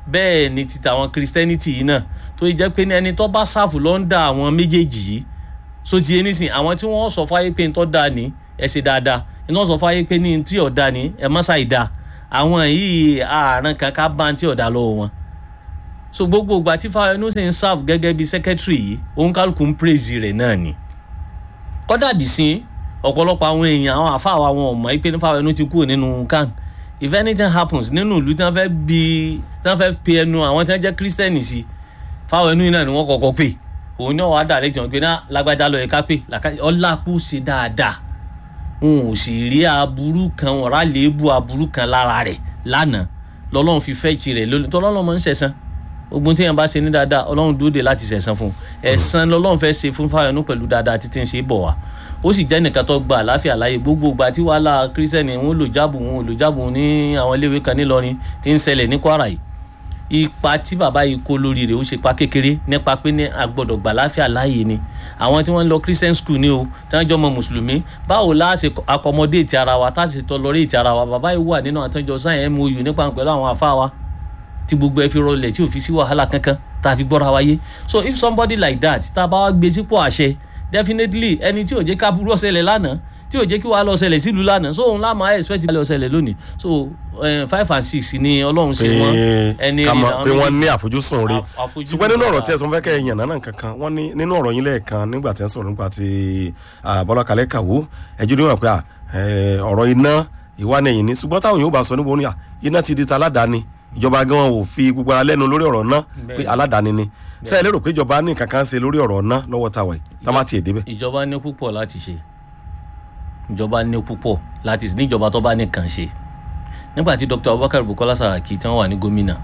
bẹ́ẹ̀ ni ti tàwọn christianity yìí náà tó jẹ́ pé ní ẹni tó bá sáfù lọ́ńdà àwọn méjèèjì yìí so ti ẹni sìn àwọn tí wọ́n sọ fáyé pé ntọ́ da ni ẹ ṣe dáadáa iná sọ fáyé pé ní ntí ọ̀dà ni ẹ má ṣàì da àwọn yìí ààrùn kankan bá ntí ọ̀dà lọ́wọ́ wọn so gbogbo ìgbà tí Fáyẹnú sì ń serve gẹ́gẹ́ bí secretary yìí òun kálukú ń praise rẹ̀ náà ni kọ́dà dì sí ọ̀pọ̀lọpọ̀ àwọn èèyàn àwọn àfáà wa wọn ò mọ̀ pé Fáyẹnú ti kúrò nínú can if anything happens nínú ìlú tí wọ́n fẹ́ bí tí wọ́n fẹ́ pe ẹnu àwọn tí wọ́n jẹ́ Christian sí Fáyẹnú yìí náà ni wọ́n kọ́kọ́ pè òun náà wàá direct wọn pé náà lágbájá lọ yẹ ká pè ọlápù ṣe dáadáa wọn ò sì rí aburú kan wọn rà léèbù aburú kan lára rẹ̀ lánàá lọ́lọ́run fi fẹ́ jì rẹ̀ lónìí tọ́lọ́run máa ń ṣẹ̀san ogun téèyàn bá ṣe ní dáadáa ọlọ́run dúró de láti ṣẹ̀san fún un ẹ̀san lọ́lọ́run fẹ́ ṣe fún Fáyẹnú pẹ̀lú dáadáa títí ń ṣe bọ̀ wá ó sì jẹ́ nìkan tó gba àláfíà láàyè gbogbo ìgbà tí wàhálà kírísítẹ́nì wọn lò jáàbù wọn lò jáàbù ní àwọn iléèwé kan nílọrin tí ń ṣẹlẹ̀ ní Kwara yìí ipa tí bàbá yìí kó lórí rẹ̀ ó ṣe pa kékeré nípa pé ní agbọ́dọ̀ gbà láfíà láàyè ni àwọn tí wọ́n ń lọ christian school ni o tí wọ́n jọ mọ mùsùlùmí báwo la ṣe accommodate ara wa tá a ṣe tolerate ara wa bàbá yìí wà nínú àtọ́jọ sáyẹn mou nípa pẹ̀lú àwọn afá wa tí gbogbo ẹ fi rọlẹ̀ tí ò fi sí wàhálà kankan tá a fi gbọ́ra wáyé so if somebody like that tá a bá wá gbé sípò àṣẹ definitely ẹni tí ò jẹ́ ká burú ọ̀sẹ̀lẹ̀ lánàá tí ò jẹ́ kí wàá lọ ṣẹlẹ̀ sílùú lánàá so òun láàmú àyè expect lọ ṣẹlẹ̀ lónìí so uh, five and six ni ọlọ́run ṣe wọ́n ẹni rí pé wọ́n ní àfojúsùn rí àfojúsùn ṣùgbọ́n nínú ọ̀rọ̀ tí ẹ̀sùn fẹ́ kẹ́ ẹ̀yàn náà kankan wọ́n ní nínú ọ̀rọ̀ yín lẹ́ẹ̀kan nígbà tí ẹ̀ sọ̀rọ̀ nípa ti Bọ́lá Kalẹ́ Kàwó ẹ̀jú níwọ̀n pé ọ̀rọ̀ iná ìwà ni ẹ̀yìn ní ṣùgbọ́n táwọn yóò bá sọ níbo ní iná ti di ta aládàáni ìjọba gan ò fi gbogbo ara lẹ́nu lórí ọ̀rọ̀ náà pé aládàáni ni ṣé ẹ lérò pé ìjọba ní kankan ṣe lórí ọ̀rọ̀ náà lọ́wọ́ táwa yìí tá má tiẹ̀ débẹ̀. ìjọba ní púpọ̀ láti ṣe ìjọba ní púpọ̀ láti níjọba tó bá nìkan ṣe nígbà tí Dr. Abubakar Bukola Saraki tí wọ́n wà ní gómìnà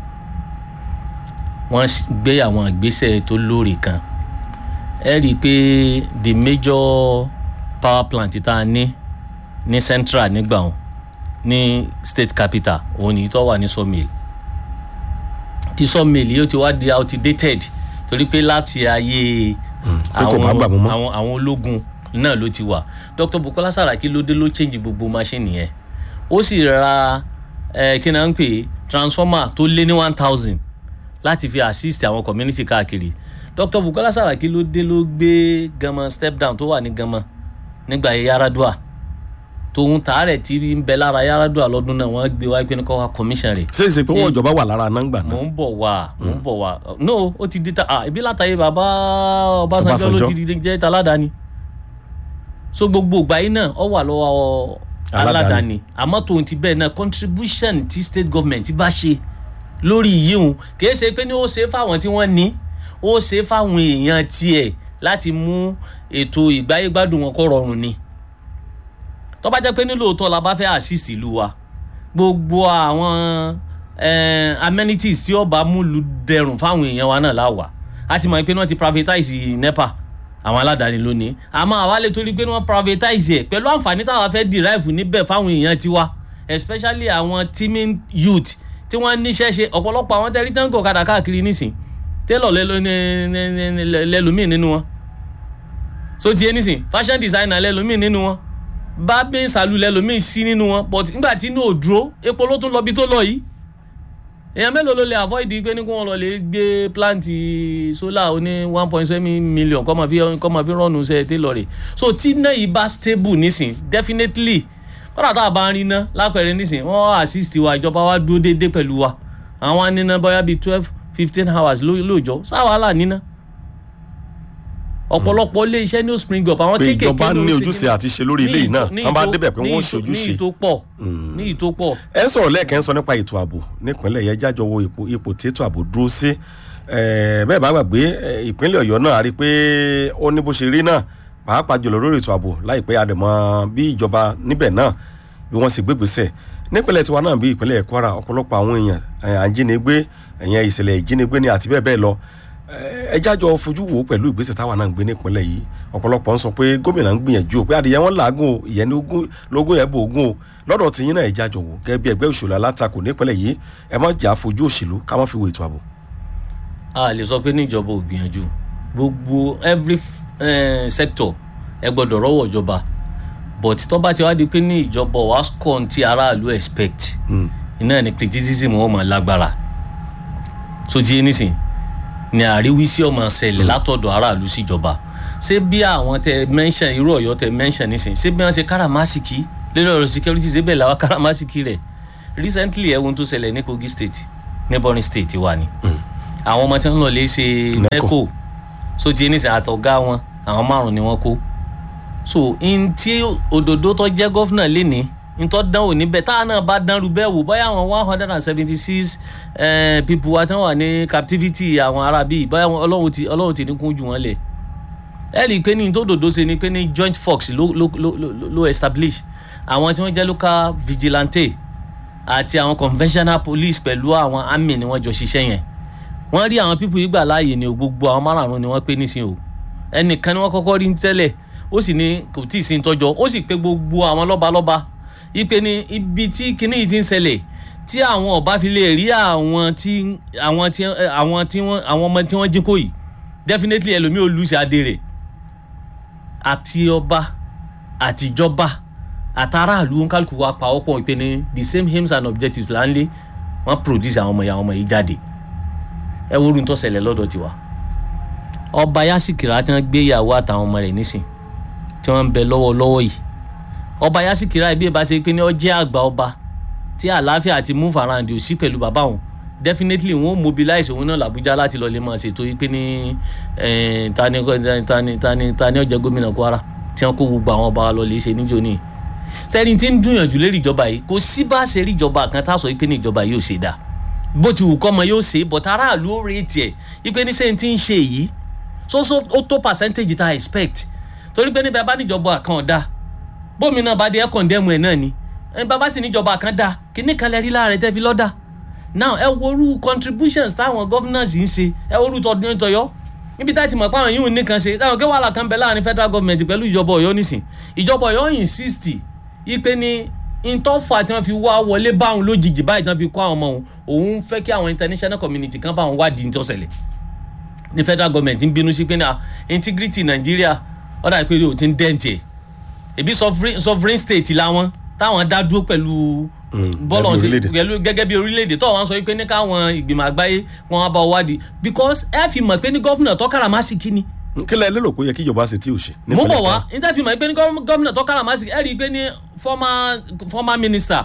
wọ́n gbé àwọn ìgbésẹ̀ tó lóore kan ẹ rí i pé the major power plant tá a ní ní central nígbà wọn ní state capital òun ni tó wà ní sawmill tí sawmill yóò ti wá di outdated torí pé láti ayé àwọn àwọn àwọn ológun náà ló ti wà Dr. Bukola Saraki ló dé ló change gbogbo machine yẹn ó sì ra ẹ kí náà ń pè transformer tó lé ní one thousand láti fi assist àwọn community káàkiri Dr. Bukola Saraki ló dé ló gbé Gama step down tó wà ní Gama nígbà yẹn Yaradua tòun tààrẹ tí ń bẹ lára Yaradua lọ́dún náà wọ́n gbé wá pé ní kọ́ wa commission rẹ̀. ṣé ìsìn pé wọn ìjọba wà lára náà gbà náà. mò ń bọ̀ wá mò ń bọ̀ wá no ó ti di ta ah ibi látàyè bàbá Ọbásanjọ́ ló ti di jẹ́ taládàáni so gbogbo ìgbà yìí náà ọ wà lọ́wọ́ aládàáni àmọ́ tòun ti bẹ́ẹ̀ náà contribution tí state government bá ṣe lórí yíyún kìí ṣe pé ní ó ṣe fáwọn tí wọ́n ní ó ṣe fáwọn èèyàn tiẹ̀ láti mú ètò ìgbáyégbádùn wọn kó rọrùn ni tó bá jẹ́ pé ní lóòótọ́ la bá fẹ́ assist ìlú wa gbogbo àwọn amenities tí ó bá múlu dẹrùn fáwọn èèyàn wa náà láwà á ti mọ̀ pé wọ́n ti privatize nepa àwọn aládàáni lónìí àmọ́ àwa lè torí pé wọ́n privatize ẹ̀ pẹ̀lú àǹfààní táwa fẹ́ derive níbẹ̀ fáwọn èèyàn tiwa especially àwọn teaming youth tí wọ́n níṣẹ́ ṣe ọ̀pọ̀lọpọ̀ àwọn tẹ́rí tán kò kadà káàkiri nísìn tẹ́lọ̀ lẹ́lòmíì nínú wọn so tiẹ̀ nísìn fashion designer lẹ́lòmíì nínú wọn bábẹ́ ìsàlù lẹ́lòmíì sí nínú wọn but nígbà tí inú ò dúró epo ló tún lọ bí tó lọ yìí èèyàn mélòó ló lè avoid pé ní kí wọ́n lọ lè gbé planti solar oní one point seven million kọ́ máa fi kọ́ máa fi rọ́ọ̀nù ṣe tẹ́lọ̀ rẹ̀ so tí náà yìí bá stable nísìn definitely kọ́dà tá a bá ń rí iná lápẹ̀rẹ̀ nísìn wọ́n assist wa ìjọba wa dúró déédéé pẹ̀lú wa àwọn aníná bóyá bíi twelve fifteen hours lóòjọ́ sáwàhálà níná ọ̀pọ̀lọpọ̀ ilé iṣẹ́ ní ó spring up àwọn pé kéékèèké ìjọba ló ń ní ṣe ojúṣe kíní- àti ṣe lórí ilé yìí náà ní tán bá ìtó- débẹ̀ pé ní wọ́n ìtó- ṣojúṣe. ní ìtó pọ̀ ní ìtó pọ̀ ẹ ń sọ̀rọ̀ lẹ́ẹ̀kan ń sọ nípa ètò ààbò nípínlẹ̀ yẹn jájọ wo ipò ipò tí ètò ààbò dúró sí Eh, bẹ́ẹ̀ bá gbàgbé eh, ìpínlẹ̀ ọ̀yọ́ náà a rí i pé ó ní bó ṣe rí náà pàápàá jùlọ lórí ètò ààbò láìpẹ́ àdèmọ́ bí ìjọba níbẹ̀ náà bí wọ́n sì gbégbèsè nípínlẹ̀ tiwa náà bí ìpínlẹ̀ kwara ọ̀pọ̀lọpọ̀ àwọn èèyàn eh, àjínigbé ẹ̀yẹn ìṣẹ̀lẹ̀ ìjínigbé ni àti bẹ́ẹ̀ bẹ́ẹ̀ lọ Eh, ẹ jájọ fojú wo pẹ̀lú ìgbésẹ̀ táwa náà ń gbé nípínlẹ̀ yìí ọ̀pọ̀lọpọ̀ ń sọ pé gómìnà ń gbìyànjú o pé adìyẹ wọn làágùn o ìyẹn ní ogún lógún yẹn bò ogún o lọ́dọ̀ tí yín náà ẹ jájọ wò gẹ́gẹ́ bí ẹgbẹ́ òṣèlú alátakò nípínlẹ̀ yìí ẹ má jà fojú òṣèlú ká má fi wo ètò ààbò. a lè sọ pé níjọba ò gbìyànjú gbogbo every eh, sector ẹ gbọ́dọ̀ rọ́wọ́ ìjọba but tó bá ti wá di pé ní ìjọba wa scorn tí aráàlú expect iná ni criticism wọn mọ̀ lágbára tó ti yé nísìn ni àríwísí ọmọ ṣẹlẹ̀ látọ̀dọ̀ aráàlú síjọba ṣé bí àwọn tẹ mention irú ọ̀yọ́ tẹ mention nísìn ṣé bí wọ́n ṣe káràmásìkì lórí ọ̀rọ̀ security ṣé bẹ́ẹ̀ làwọn káràmásìkì rẹ̀ recently ẹ̀wọ̀n tó ṣẹlẹ̀ ní kogi state neighboring state wa ni àwọn ọmọ tí wọ́n lọ lè ṣe NECO. neco so ti yé nísìn àtọ̀gá wọn àwọn márùn ni wọ́n kó so n tí òdòdó tó jẹ́ gọ́fúnà lénìí n tó dán wò níbẹ̀ táwọn náà bá dánrú bẹ́ẹ̀ wò bóyá àwọn one hundred and seventy six people wa tí wọ́n wà ní captivity àwọn ará bíi bóyá wọn- ọlọ́run ti ọlọ́run ti ní kún jù wọ́n lẹ̀ ẹ rí i pé ní tó dòdó ṣe ni pé ní joint force ló ló ló ló ló establish àwọn tí wọ́n jẹ́ local vigilante àti àwọn conventional police pẹ̀lú àwọn army ni wọ́n jọ ṣiṣẹ́ yẹn wọ́n rí àwọn pípù yìí gbà láàyè ni o gbogbo àwọn márààrún ni wọ́n pé nísìnyí o ẹnìkan ni wọ́n kọ́kọ́ rí tẹ́lẹ̀ ó sì ní kò tí ì sí tọ́jọ́ ó sì pé gbogbo àwọn lọ́balọ́ba ipe ni ibi tí kinní yìí ti ń ṣẹlẹ̀ tí àwọn ọba fi lè rí àwọn tí àwọn tí àwọn tí wọ́n àwọn ọmọ tí wọ́n jí kó yìí definitely ẹlòmíì ò lùsì adé rẹ̀ àti ọba àtijọba àtàràlù nkálukú wa pa ọ́pọ̀ ìpè ní the same aims and objectives là ń lé wọ́n produce àwọn ọmọ yìí àwọn ọmọ yìí jáde ẹ wo orun tó ṣẹlẹ̀ lọ́dọ̀ tiwa ọba yasikira tí wọ́n gbé ìyàwó àtàwọn ọmọ rẹ̀ nísìn tí wọ́n ń bẹ lọ́wọ́lọ́wọ́ yìí ọba yasikira ibi ìbá ṣe pé ní ọjẹ́ àgbà ọba tí àlàáfíà àti move around ò sí pẹ̀lú bàbá òun definitely wọn ò mobilize òun náà làbújá láti lọ lè máa ṣètò yìí pé ní eh, tani tani tani tani ọjẹ gómìnà kwara tí wọn kó gbogbo àwọn ọba wa lọ lè ṣe níjó ní sẹni tí ń dùnyànjú lérí ìjọba yìí kò sí bá ṣe rí ìjọba kan tá a sọ yìí pé ní ìjọba yìí ò ṣe dáa bó ti wù kọ́ ọmọ yóò ṣe but aráàlú ó retí ẹ̀ yìí pé ní sẹ́yìn tí ń ṣe yìí so so ó tó percentage tá a expect torí pé níbẹ̀ bá níjọba kan ọ̀dà bómìnà bá dé ẹ̀ kọ̀ndẹ́mù ẹ̀ náà ni ẹ̀ bàbá sì níjọba kan dá kíní kan lẹ rí lára ẹ̀ tẹ́ fi lọ́dà now ẹ worú contributions táwọn governors ń ṣe ẹ worú tọdún tọyọ níbi tá a ti mọ̀ pé àwọn yìí ò ní kan ṣe táwọn kí wàhálà kan bẹ láàrin federal government pẹ̀lú ìjọba ọ̀yọ́ nísìn ìjọba ọ̀yọ́ insist ipe ni ntọ́fà tí wọ́n fi wá wọlé báwọn lójijì báyìí tí wọ́n fi kọ́ àwọn ọmọ òun òun fẹ́ kí àwọn international community kan báwọn wádìí ní tọ́sẹ̀lẹ̀ ní federal government ń bínú sí pé náà integrity nàìjíríà ọ̀dà ìpele ò ti ń dẹ́ǹtì ẹ̀ ebi sovereign sovereign state làwọn táwọn dá dúró pẹ̀lú bọ́ọ̀lù gẹ́gẹ́ bí ọ̀sẹ̀ orílẹ̀-èdè. pẹ̀lú gẹ́gẹ́ bí orílẹ̀-èdè tó àwọn sọ pé ní káwọn ìgbìmọ̀ àgbáyé wọn wá bá ọ wádìí because ẹ fi mọ̀ pé ní gọ́fìnà tó káràmásìkì ni kí lẹ lérò pé ó yẹ kí ìjọba ṣe tí ò ṣe. mo nípínlẹ̀ bọ̀ wá Kwara? níta fi mọ̀ pé ní gọ́m- gọ́fìnà tó káràmásìkì ẹ rí i pé ní former former minister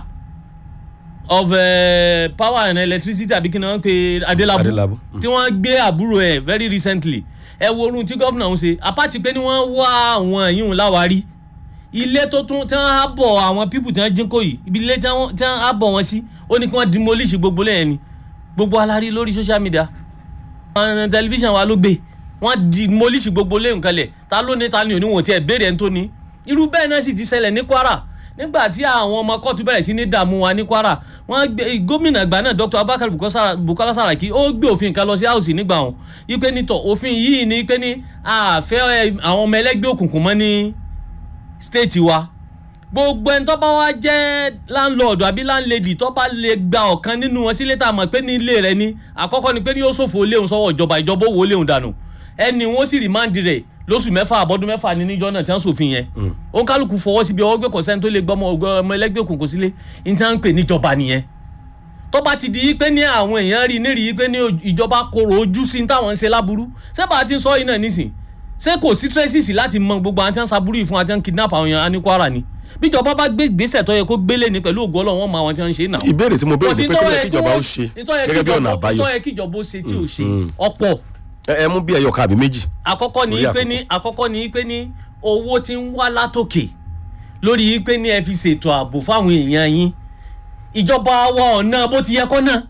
of uh, power and electricity àbí kí ni wọ́n pe adelabu Adelabu. tí wọ́n gbé àbúrò ẹ̀ very recently ẹ wo orun tí gọ́fìnà ń ṣe apáti pé ní wọ́n wá àwọn yìí ń láwárí ilé tó tún tí wọ́n á bọ̀ àwọn pípù tí wọ́n jí kó yìí ibi ilé tí wọ́n tí wọ́n á bọ̀ wọn sí ó ní kí wọ́n demolish gbogbo lẹ́yìn ni gbogbo alárí lórí social media àwọn tẹlifíṣàn wa ló gbé wọ́n demolish gbogbo lẹ́yìn kalẹ̀ ta ló ní ta ni òní wọn tiẹ̀ béèrè ẹni tó ní irú bẹ́ẹ̀ náà sì ti ṣẹlẹ̀ ní kwara nígbà tí àwọn ọmọ kóòtù bẹ̀rẹ̀ sí ní dààmú wa ní kwara wọ́n gbé gómìnà àgbà náà dr abubakar Bukosa- bukola saraki ó gbé òfin kan lọ sí house nígbà wọn ipe nítọ̀ òfin yìí ni ipe ní àfẹ́ ẹ, àwọn ọmọ ẹlẹ́gbẹ́ òkùnkùn mọ́ ní state wa gbogbo ẹni tó bá wá jẹ́ landlord àbí landlady tó bá lè gba ọ̀kan nínú wọn sílé tá a mọ̀ pé ní ilé rẹ ni àkọ́kọ́ ni pé ní yóò ṣòfò léhùn sọ́wọ́ ìjọba ìjọba òwò léhùn dànù ẹni wọn sì rìmáǹdì rẹ̀ lóṣù mẹ́fà àbọ̀dún mẹ́fà ní níjọ́ náà tí wọ́n ṣòfin yẹn ó ń kálukú fọwọ́ síbi ọwọ́ gbé kọ̀sẹ́ni tó lè gbọ́ ọmọ ọgbẹ́ ọmọ ẹlẹ́gbẹ́ òkùnkùn sílé ní tí wọ́n ń pè níjọba nìyẹn tó bá ti di pé ní àwọn èèyàn rí nírì pé ní ìjọba korò ojú sí ní táwọn ń ṣe láburú ṣé bá a ti sọ yìí náà nísìn ṣé kò sí traces láti mọ gbogbo àwọn tí wọ́n ń saburú yìí fún àti wọ́n ń kidnap àwọn èèyàn ní Kwara ni bíjọba bá gbé ìgbésẹ̀ tó yẹ kó gbélé ni pẹ̀lú ògo Ọlọ́run wọn mọ àwọn tí wọ́n ń ṣe náà. ìbéèrè tí mo béèrè ni pé kí lẹ kí ìjọba ó Ìtọ́ ṣe yẹ kí gẹ́gẹ́ bí ọ̀nà ìjọba- àbáyọ ìtọ́ yẹ kí ìjọba ó ṣe tí ò ṣe ọ̀pọ̀ ẹ ẹ mú bí ẹyọ kan àbí méjì. àkọ́kọ́ ni Torí pé ní àkọ́kọ́ ni pé ní owó tí ń wá látòkè lórí pé ní ẹ fi ṣètò ààbò fáwọn èèyàn yín ìjọba wa ọ̀nà bó ti yẹ kọ́ náà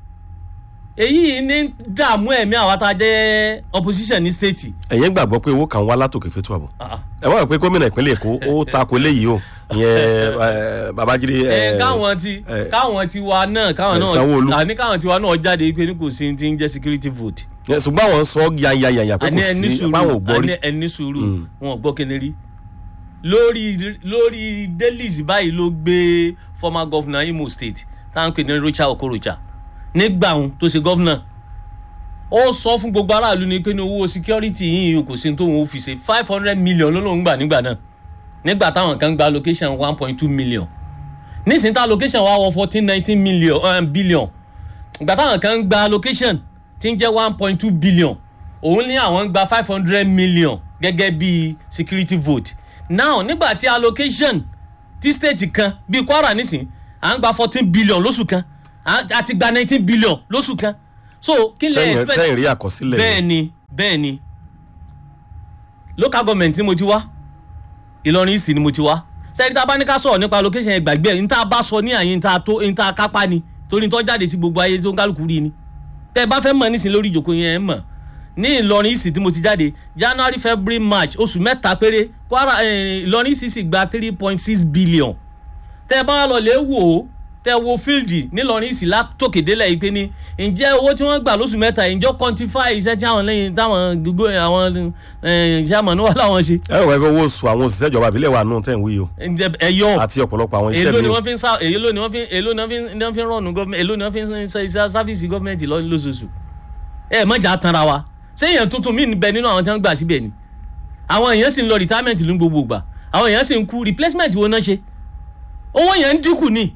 èyí ní dààmú ẹ̀mí àwa tá a jẹ́ opposition ní state ẹ̀yin gbàgbọ́ pé owó kan wá látòkè fẹ́tọ́ àbọ̀ Ah, ah. ẹ wọ́n rò pé gómìnà ìpínlẹ̀ èkó ó takò eléyìí o ìyẹn ẹ, babájídé ẹ ẹ, káwọn ti ẹ, káwọn ti wa náà káwọn ẹ, náà Sanwó-Olú. àní káwọn ti wa náà jáde pé ní kò sí ti ń jẹ́ security vote ẹ, ṣùgbọ́n àwọn sọ yanyanyanya pé àní kò ẹni sí sùúrù báwọn ò gbọ́ rí àní ẹni sùúrù wọn ò gbọ́ kíni rí lórí lórí delis báyìí ló gbé former governor Imo State táwọn pè ní Rocha Okorocha nígbà òun tó ṣe governor ó sọ fún gbogbo aráàlú ni pé ní owó security yìí kò sí tóun ó fi ṣe five hundred million ló lóun gbà nígbà náà nígbà táwọn kan gba allocation one point two million nísìnyí tá allocation wá wọ fourteen nineteen million um, billion ìgbà táwọn kan gba allocation tí ń jẹ́ one point two billion òun ní àwọn ń gba five hundred million gẹ́gẹ́ bí security vote now nígbà tí allocation tí state kan bíi kwara nísìn à ń gba fourteen billion lóṣù kan à á ti gba nineteen billion lóṣù kan so kí lè tẹ́yìn expect tẹ́yìn rí àkọsílẹ̀ bẹ́ẹ̀ ni bẹ́ẹ̀ ni local government tí mo ti wá ìlọrin east ni mo ti wá sẹ́ni tá a bá ní ká sọ̀rọ̀ nípa location ẹ̀ gbàgbé ẹ̀ ní tá a bá sọ ní àyè ní tá a tó ní tá a kápá ni torí tó jáde sí gbogbo ayé tó ń kálukú rí ni tẹ́ ẹ bá fẹ́ mọ̀ nísìnyí lórí ìjòkó yẹn ẹ̀ mọ̀ ní ìlọrin east tí mo ti jáde january february march oṣù mẹ́ta péré kwara eh, ìlọrin east sì gba three point six billion tẹ́ ẹ bá lọ lè wò ó tẹ́ wo fíldì nílọrin east látòkèdélẹ̀ yìí pé ní ǹjẹ́ owó tí wọ́n gbà lóṣù mẹ́ta yìí ǹjọ́ quantify iṣẹ́ tí àwọn lẹ́yìn táwọn gbogbo àwọn iṣẹ́ àmọ́ wà láwọn ṣe ẹ wọ ẹgbẹ́ owó oṣù àwọn òṣìṣẹ́ ìjọba àbílẹ̀ wà nù tẹ̀ ń wí o ẹ̀yọ́ àti ọ̀pọ̀lọpọ̀ àwọn iṣẹ́ èló mi ni o wọ́n fi ń sá èló ni wọ́n fi èló ni wọ́n fi ni wọ́n fi ń rọ̀nù gọ́ọ̀mẹ̀ntì èló ni wọ́n fi ń ṣe iṣẹ́ sáfíìsì gọ́ọ̀mẹ̀ntì lọ- lóṣooṣù ẹ mọ̀jà tanra wa sẹ́yìn tuntun mí bẹ nínú àwọn tí wọ́n gbà síbẹ̀ ni àwọn èèyàn sì ń lọ retirement ló ń gbogbo gbà àwọn èèyàn sì ń kú replacement wo náà ṣe owó yẹn ń dínkù ni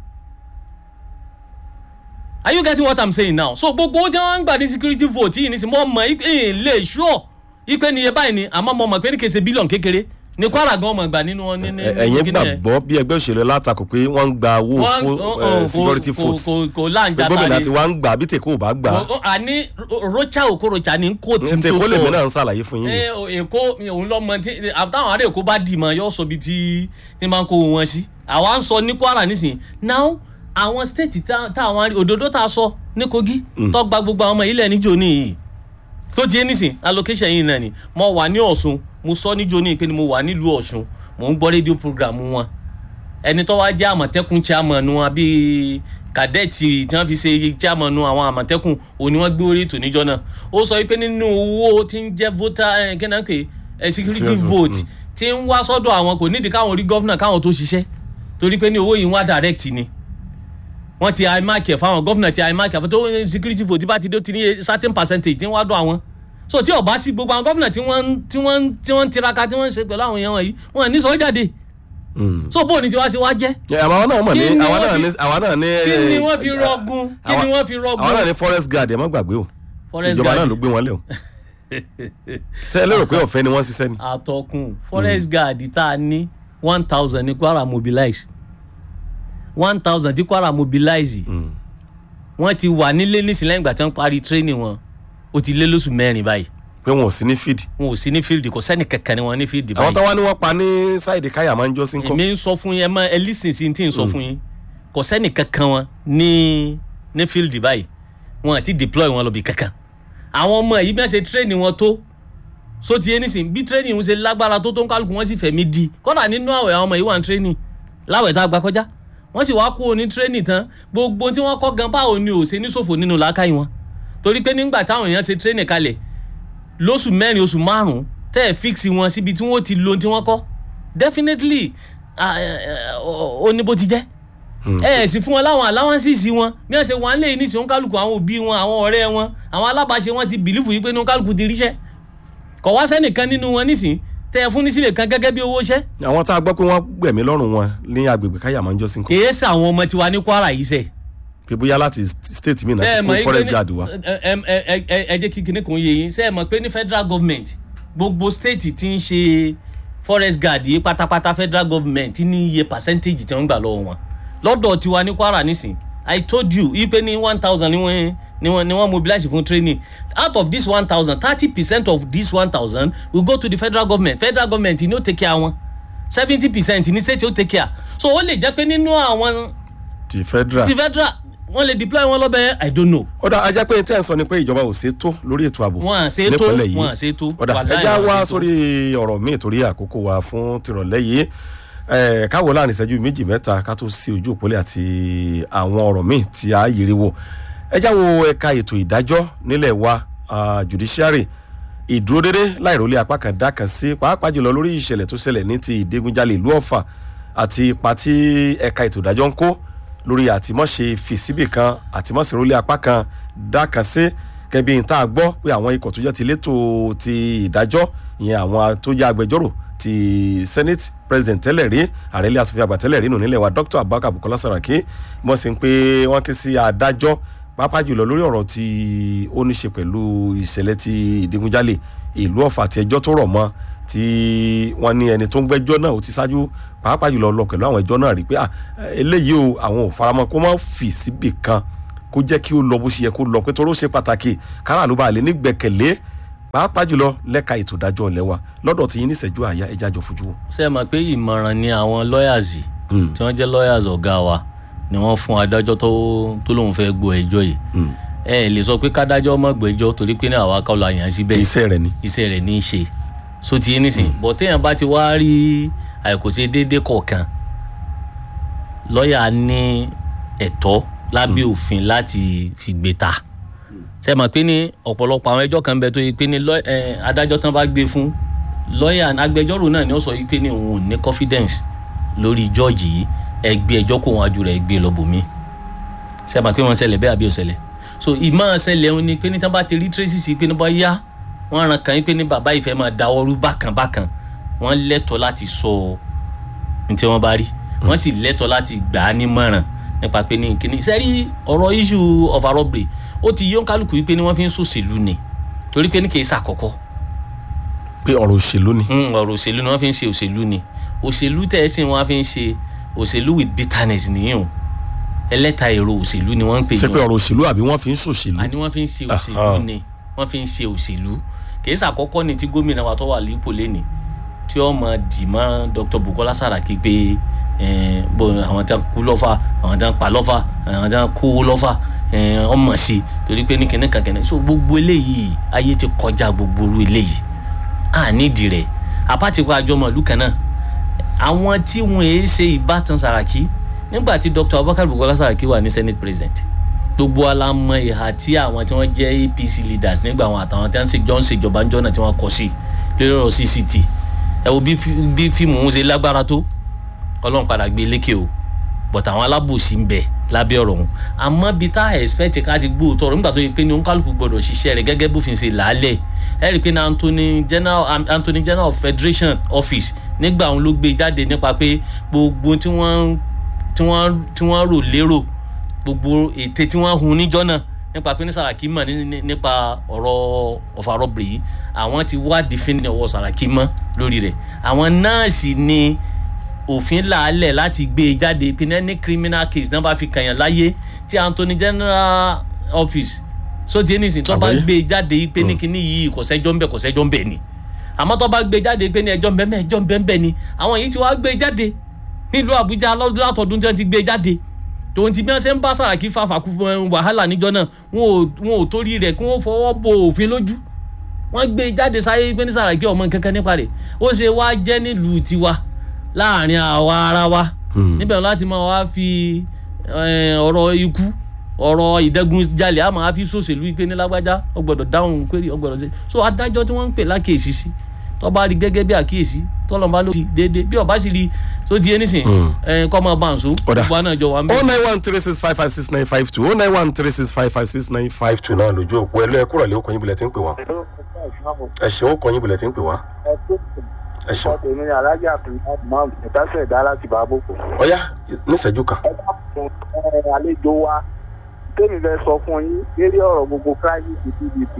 are you getting what i'm saying now so gbogbo owó tí wọ́n ń gbà ní security vote yìí nísìnyí mo mọ̀ ẹ́ lè sure ipe ni iye báyìí ni àmọ́ mo mọ̀ pé ní kèsè bílíọ̀nù kékeré ní kwara gan ọmọ gbà nínú wọn ní ní Ẹ- ẹ̀yin kíní yẹn gbàgbọ́ bí ẹgbẹ́ òṣèlú látakò pé wọ́n ń gba owó wọ́n fún ó- eh, ó- security kò- votes kò kò láǹjà gómìnà tàbí tí wọ́n ń gbà bí tèkó ò bá gbà Ó- ó- àní ro- rocha okorocha ní kò tí ní tó tèkó lèmi sọ náà ń ṣàlàyé fún yín ẹ o- èkó òun lọmọ tí àtàwọn ará èkó bá dì mọ yóò sọ ibi tí tí máa ń kó wọn sí àwa ń sọ ní kwara nísìnyí now àwọn state tá- táwọn arí- òdòdó tá a sọ ní kogi tó gba gbogbo àwọn ọmọ ilẹ̀ níjó níyì tó ti yé nísìn allocation yìí náà ni mo wà ní ọ̀ṣun mo sọ níjó ní pé ni mo wà nílùú ọ̀ṣun mo ń gbọ́ rédíò program wọn ẹni tó wá jẹ́ àmọ̀tẹ́kùn chairman wọn bíi kàdẹ́ẹ̀tì tí wọ́n fi ṣe chairman àwọn àmọ̀tẹ́kùn òní wọ́n gbé orí ètò níjọ́ náà ó sọ wípé nínú owó tí ń jẹ́ voter ẹ̀ kí náà pé ẹ̀ security Serious vote, vote tí ń wá sọ́dọ̀ àwọn kò nídìí káwọn rí gọ́fúnà káwọn tó ṣiṣẹ́ torí pé ní owó yìí ń wá direct ni wọ́n ti imac ẹ̀ fáwọn gọ́fúnà ti imac ẹ̀ fún tó security vote bá ti dé ó ti ní certain percentage tí ń wá dọ̀ àwọn so tí ọba sí gbogbo àwọn gọ́fúnà tí wọ́n ń- tí wọ́n ń- tí wọ́n ń tiraka tí wọ́n ń ṣe pẹ̀lú àwọn èèyàn wọ̀nyí wọ́n ní sọ jáde Mm. so bóòní tí wá sí wá jẹ́ Ẹ, àwọn náà mọ̀ ní Kí ni àwọn wọ́n náà fi- ní àwọn náà ní kí ni eh, wọ́n fi rọgùn kí ni àwọn- wọ́n fi rọgùn àwọn náà ní forest guard ẹ má gbàgbé o Forest ìjọba guard. náà ló gbé wọn lé o ṣe ẹ lérò pé ọ̀fẹ́ ni wọ́n ṣiṣẹ́ ni àtọkùn forest guard tá a ní one thousand ní kwara mobilize one thousand tí kwara mobilize Mm. wọ́n ti wà nílé nísìnyí lẹ́yìn ìgbà tí wọ́n parí training wọn ó ti lé lóṣù mẹ́rin báyìí pé wọn ò sí ní feed wọn ò sí ní field kò sẹ́ni kankan ni wọ́n ní field àwọn báyìí táwa ni wọ́n pa ní sáìdì káyà máa ń jọ́ sí ń kọ́ èmi ń sọ fún yín ẹ mọ ẹ lísìn sí tí ń sọ fún yín kò sẹ́ni kankan wọn ní ní field báyìí wọn àti deploy wọn lọ bí kankan àwọn ọmọ yìí bí wọ́n ṣe training wọn tó so ti yé nísìn bí training wọn ṣe lágbára tó tó ń kálukú wọn sì fẹ̀mí di kọ́dà nínú àwẹ̀ àwọn ọmọ yìí wà ní training láwẹ̀ tá a gba kọjá wọ́n sì wá kú ní training tán gbogbo tí wọ́n kọ́ gan báwo ni ò ṣe ní ṣòfò nínú làákàyè wọn torí pé nígbà táwọn èèyàn ṣe training kalẹ̀ lóṣù mẹ́rin oṣù márùn-ún tẹ́ ẹ̀ fix wọn síbi tí wọ́n ti lo ohun tí wọ́n kọ́ definitely ah, eh, eh, ó ó ní bó ti jẹ́ ẹ ẹ̀ sì fún wọn láwọn allowances wọn bí wọ́n ṣe wọ́n lé ní ìṣòwò kálukú àwọn òbí wọn àwọn ọ̀rẹ́ wọn àwọn alábàáṣe wọn ti bìlífù yìí pé ní kálukú ti ríṣẹ́ kọ̀ wá sẹ́nìkan nínú wọn nísìn tẹ́ ẹ fún ní sílẹ̀ kan gẹ́gẹ́ bí owó iṣẹ́ àwọn tá a gbọ́ pé wọ́n gbẹ̀mí lọ́rùn wọn ní agbègbè káyà máa ń jọ́ sí ń kọ́ kèé sàwọn ọmọ tiwa ní kwara yìí sẹ́ pé bóyá láti state mi ṣe náà é ti mọ̀ kó yín pé forest ní guard wa ẹ ẹ ẹ ẹ ẹ jẹ́ kí kinní kan yé yín ṣe é mọ̀ pé ní federal government gbogbo state ti ń ṣe forest guard yìí pátápátá federal government ní iye percentage tí wọ́n ń gbà lọ́wọ́ wọn lọ́dọ̀ tiwa ní kwara nísìn i told you yí pé ní one thousand ni wọ́n ni wọ́n ni wọ́n mobilize fún training out of this one thousand thirty percent of this one thousand will go to the federal government federal government ni ó take care wọn seventy percent ní state ó take care so ó lè jẹ́ pé nínú àwọn ti federal ti federal wọ́n lè deploy wọn lọ́bẹ̀ i don't know ọ̀dà ajá pé tẹ́ ẹ̀ ń sọ ni pé ìjọba ò ṣe tó lórí ètò ààbò wọn à ṣe tó nípínlẹ̀ yìí. wọn à ṣe tó ọ̀dà Wàláhì ẹja wọn à wá ṣe tó. sórí ọ̀rọ̀ míì torí àkókò wa fún tìrọ̀lẹ́ yìí ẹ̀ káwọ láàrin ìṣẹ́jú méjì mẹ́ta ká tó sí ojú òpólẹ̀ àti àwọn ọ̀rọ̀ míì tí a yiri wò ẹja wo ẹ̀ka ètò ìdájọ́ nílẹ̀ wa ah, judiciary ìdúródédé láìrólé apá kan dá kan sí pàápàá jùlọ lórí ìṣẹ̀lẹ̀ tó ṣẹlẹ̀ ní ti ìdígunjalè ìlú ọ̀fà àti ipa tí ẹ̀ka ètò ìdájọ́ ń kó lórí àtìmọ́ṣe fìsíbì kan àtìmọ́ṣe rólé apá kan dá kan sí gẹ́bí n tá a gbọ́ pé àwọn ikọ̀ tó jẹ́ ti létò ti ìdájọ́ ìyẹn àwọn tó jẹ́ agbẹjọ́rò ti senate president tẹ́lẹ̀ rí ààrẹ ilé asòfin àgbà tẹ́lẹ̀ rí nù nílẹ̀ wa dr abubakar bukola saraki wọ́n sì ń pé wọ́n ké sí adájọ́ pàápàá jùlọ lórí ọ̀rọ̀ tí ó ní ṣe pẹ̀lú ìṣẹ̀lẹ̀ ti ìdigunjalè ìlú ọ̀fà àti ẹjọ́ tó rọ̀ mọ́ tí wọ́n ní ẹni tó ń gbẹ́jọ́ náà ó ti ṣáájú pàápàá jùlọ lọ pẹ̀lú àwọn ẹjọ́ náà rí pé ah, eléyìí o àwọn ò faramọ́ kó má fì síbì kan kó jẹ́ kí ó lọ bó ṣe yẹ kó lọ pé torí ó ṣe pàtàkì káràlú bá lè ní gbẹ̀kẹ̀lé pàápàá jùlọ lẹ́ka ètò ìdájọ́ ilẹ̀ wa lọ́dọ̀ tí yín ní ìṣẹ́jú àyà ẹja jọ fojú wò. ṣe é mọ̀ pé ìmọ̀ràn ni àwọn lawyers yìí tí wọ́n jẹ́ lawyers ọ̀gá wa ni wọ́n fún adájọ́ tó tó lóun fẹ́ gbọ́ ẹjọ́ yìí ẹ ẹ lè sọ pé kádájọ́ mọ̀ gbẹ́jọ́ torí pé ní àwa kọ́ la yàn án síbẹ̀ iṣẹ́ rẹ̀ ni. iṣẹ́ rẹ̀ ní í ṣe so ti yé nísìn bọ̀ téèyàn bá ti wá rí àìkòṣe déédé kọ̀ọ̀kan lọ́ọ̀yà ní ẹ̀tọ́ lábẹ́ òfin láti fi gbé ta ṣe mọ̀ pé ní ọ̀pọ̀lọpọ̀ àwọn ẹjọ́ kan bẹ tó yẹ pé ní lọ́- ẹ, adájọ́ tán bá gbé fún lọ́ọ̀yà agbẹjọ́rò náà ni ó sọ yìí pé ní òun ò ní confidence lórí jọ́ọ̀jì yìí ẹ gbé ẹjọ́ kó wọn ajú rẹ̀ gbé lọ́bùnmí ṣe mọ̀ pé wọ́n ṣẹlẹ̀ bẹ́ẹ̀ àbí ó ṣẹlẹ̀ so ìmọ̀ ṣẹlẹ̀ òun ni pé ní tán bá ti rí tracy sí pé ní bá yá wọ́n ran kàn yín pé ní bàbá yìí fẹ́ máa dáwọ́rú bákan bákan wọ́n lẹ́tọ̀ọ́ láti sọ ní tí wọ́n bá rí wọ́n sì lẹ́tọ̀ọ́ láti gbà á nímọ̀ràn nípa pé ní kíní sẹ́rí ọ̀rọ̀ issue of a robbery ó ti yọ kálukú yìí pé ní wọ́n fi ń sòṣèlú ni torí pé ní kì í ṣàkọ́kọ́ pé ọ̀rọ̀ òṣèlú ni. Mm, ọ̀rọ̀ òṣèlú ni wọ́n fi ń ṣe òṣèlú ni òṣèlú tẹ̀ ẹ́ sìn wọ́n á fi ń ṣe òṣèlú with bitterness nìyẹn o ẹlẹ́ta èrò òṣèlú ni wọ́n ń pè ṣé pé yín o ọ̀rọ̀ òṣèlú àbí wọ́n fi ń ṣòṣèlú. àní wọ́n fi ń ṣe Aha. òṣèlú ni wọ́n fi ń ṣe òṣèlú kìí ṣàkọ́kọ́ ni tí gómìnà wa tó wà lípò lẹ́nì tí ó mọ dì mọ́ Dr. Bukola Saraki pé eh, bó àwọn tí wọ́n kú lọ́fà àwọn tí wọ́n pa lọ́fà àwọn tí wọ́n kó lọ́fà eh, ọmọ sí i torí pé ní kíní kan kíní so gbogbo eléyìí ayé ti kọjá gbogbo irú eléyìí à nídìí rẹ̀ apátìkọ àjọmọ̀ ìlú kan náà àwọn tí wọn èé ṣe ìbátan Saraki nígbà tí Dr. Abubakar Bukola Saraki wà ní Senate President gbogbo alamọ ìhà tí àwọn tí wọ́n jẹ́ APC leaders nígbà àwọn àtàwọn tí wọ́n ṣe jọ ń ṣèjọba ń jọ́nà tí wọ́n kọ sí lórí ọ̀rọ̀ CCT ẹ wo bí fí- bí fíìmù ń ṣe lágbára tó Ọlọ́run padà gbé lékè o but àwọn alábòsí ń bẹ lábẹ́ ọ̀rọ̀ ọ̀hún àmọ́ bí tá a expect ká ti gbó tọrọ nígbà tó yẹ pé ní oníkálukú gbọdọ̀ ṣiṣẹ́ rẹ̀ gẹ́gẹ́ bófin ṣe làálẹ̀ ẹ rí i pé ní Anthony General Anthony General of Federation Office nígbà òun ló gbé jáde nípa pé gbogbo tí wọ́n tí wọ́n tí wọ́n rò lérò gbogbo ète tí wọ́n hun níjọ́ náà nípa pé ní Saraki mọ̀ ní- ní- nípa ọ̀rọ̀ ọ̀fà rọ́bìrì yìí àwọn ti wá dìfín ọwọ́ Saraki mọ́ lórí rẹ̀ àwọn nọ́ọ̀sì ni òfin làálẹ̀ láti gbé e jáde pé ní any criminal case náà bá fi kàyàn láyé tí Anthony General Office so ti ẹni sìn tó bá Àgbáyé. gbé e jáde pé ní kíní yìí kò sẹ́jọ́ ń bẹ̀ kò sẹ́jọ́ ń bẹ̀ ni àmọ́ tó bá gbé e jáde pé ní ẹjọ́ ń bẹ̀ mẹ́ ẹjọ́ ń bẹ̀ ń bẹ̀ ni àwọn yìí ti wá gbé e jáde nílùú Àbújá lọ́dún látọ̀dún tí wọ́n ti gbé e jáde tòun ti bí wọ́n ṣe ń bá Sàràkí fa fàkú wàhálà níjọ́ náà wọn ò wọn ò torí rẹ̀ kí wọ́n fọwọ́ bo òfin lójú wọ́n gbé e jáde sáyé pé ní Sàràkí ọmọ kankan nípa rẹ̀ ó ṣe wá jẹ́ nílùú tiwa láàrin àwa ara wa níbẹ̀ láti máa wá fi eh, ọ̀rọ̀ ikú ọ̀rọ̀ ìdẹ́gunjalè a máa fi sòṣèlú pé ní lágbájá ó gbọ́dọ̀ dáhùn query ó gbọ́dọ̀ ṣe so adájọ́ tí wọ́n ń pè lákèésí sí tó bá rí gẹ́gẹ́ bí àkíyèsí tọ́lọ́mọba ló ti déédéé bí ọba sì rí tó ti yé nísìn kọ́ máa bá àǹsó Ọ̀dà. gbogbo àná jọ wà ń o bẹ̀. nine one three six five five six nine five two o nine one three six five five six nine five two náà lójú òpó ẹ lọ ẹ kúrò lé okòyìn bulẹ̀ tí ń pè wá ẹ ṣeun okòyìn bulẹ̀ tí ń pè wá ẹ ṣeun ọkọ tèmi ni alájà abdulhamid ìtàsẹ̀ ẹ̀dá láti bá bòkò. ọ̀yá níṣẹ́jú kan ẹ dákun ẹ àlejò wa tèmi fẹ́ sọ fún yín lérí ọ̀rọ̀ gbogbo crisis pdp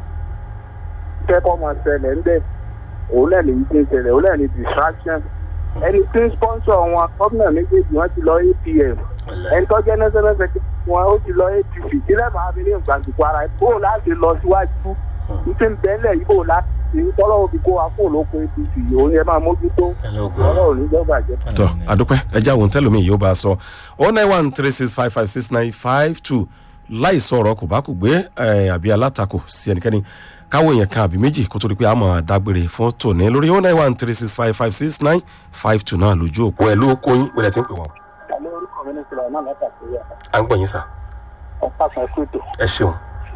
kẹ́kọ̀ọ́ máa ṣẹlẹ̀ ń bẹ̀ òun lẹ́nu yìí ti ń ṣẹlẹ̀ òun lẹ́nu distraction ẹni tí ń sponsor wọn gómìnà méjèèjì wọn ti lọ apm ẹni tó jẹ́ national secretary wọn ó ti lọ apc sílẹ̀ máa fi ní ìgbàgbọ́ ara ẹ̀ bóun láti lọ síwájú ní ti ń bẹ́lẹ̀ yìí bóun láti ṣe tọ́lọ́ òbí kó wa fóun lóko apc òun yẹn máa mójútó ọ̀rọ̀ òní jọba jẹ́. tọ àdúpẹ́ ẹjẹ àwọn tẹlómi yóò bá a sọ o nine one three six five five six nine five two láì sọ̀rọ̀ kò bá kò gbé ẹ, àbí alátakò sí ẹnikẹ́ni káwọ èèyàn kan àbí méjì kó tó di pé a mọ̀ dágbére fún tòní lórí o nine one three six five five six nine five two náà lójú òpó ẹ ló kóyún pẹ̀lẹ́ tí ń pè wọ́n. àlọ́ orúkọ mi ní sọ̀rọ̀ náà látàkùn à ń gbọ́ yín sà ọ̀pá kan kúrò. ẹ ṣeun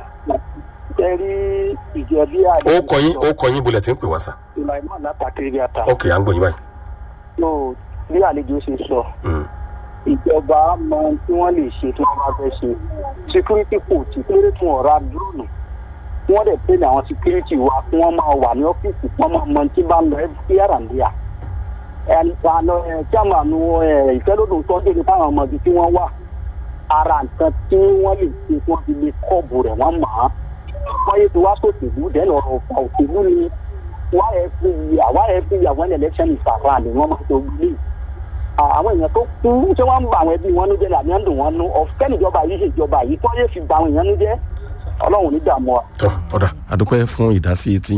ẹ rí ìjẹ̀bi àdé. ó kọyín ó kọyín bulẹ̀ tí ń pè wá sà Sulaiman látàkiri ata. ok à ń gbọ́ yín báyìí. yóò bí àlejò ṣe sọ Mm. ìjọba mọ ohun tí wọ́n lè ṣe tí wọ́n bá fẹ́ ṣe security coach kéré tún ọ̀rá dúrónù kí wọ́n dẹ̀ pé ní àwọn security wa kí wọ́n máa wà ní ọ́fíìsì kí wọ́n máa mọ tí bá ń lọ here and there. ẹni àná ẹ chairman ẹ ìfẹ́lódùn tó ń dèrè fáwọn ọmọdé tí wọ́n wà ara nǹkan tí wọ́n lè ṣe tó fi lè kọ́ọ̀bù rẹ̀ wọ́n mọ̀ ọ́n wọ́n yé ti wá sòṣèlú dẹ́nu ọ̀rọ̀ ọ̀pọ̀ òṣèlú ni why every year why every year when election is around ni wọ́n máa tó gbé àwọn èèyàn tó kú tí wọ́n ń ba àwọn ẹbí wọn nú jẹ́ ní àmì ẹ̀dùn wọn nú ọ̀fẹ́ níjọba yìí ṣèjọba yìí tó yẹ fi ba àwọn èèyàn nú jẹ́ ọlọ́run ní dààmú wa. tọ́ ọ̀dà àdúpẹ́ fún ìdásí tí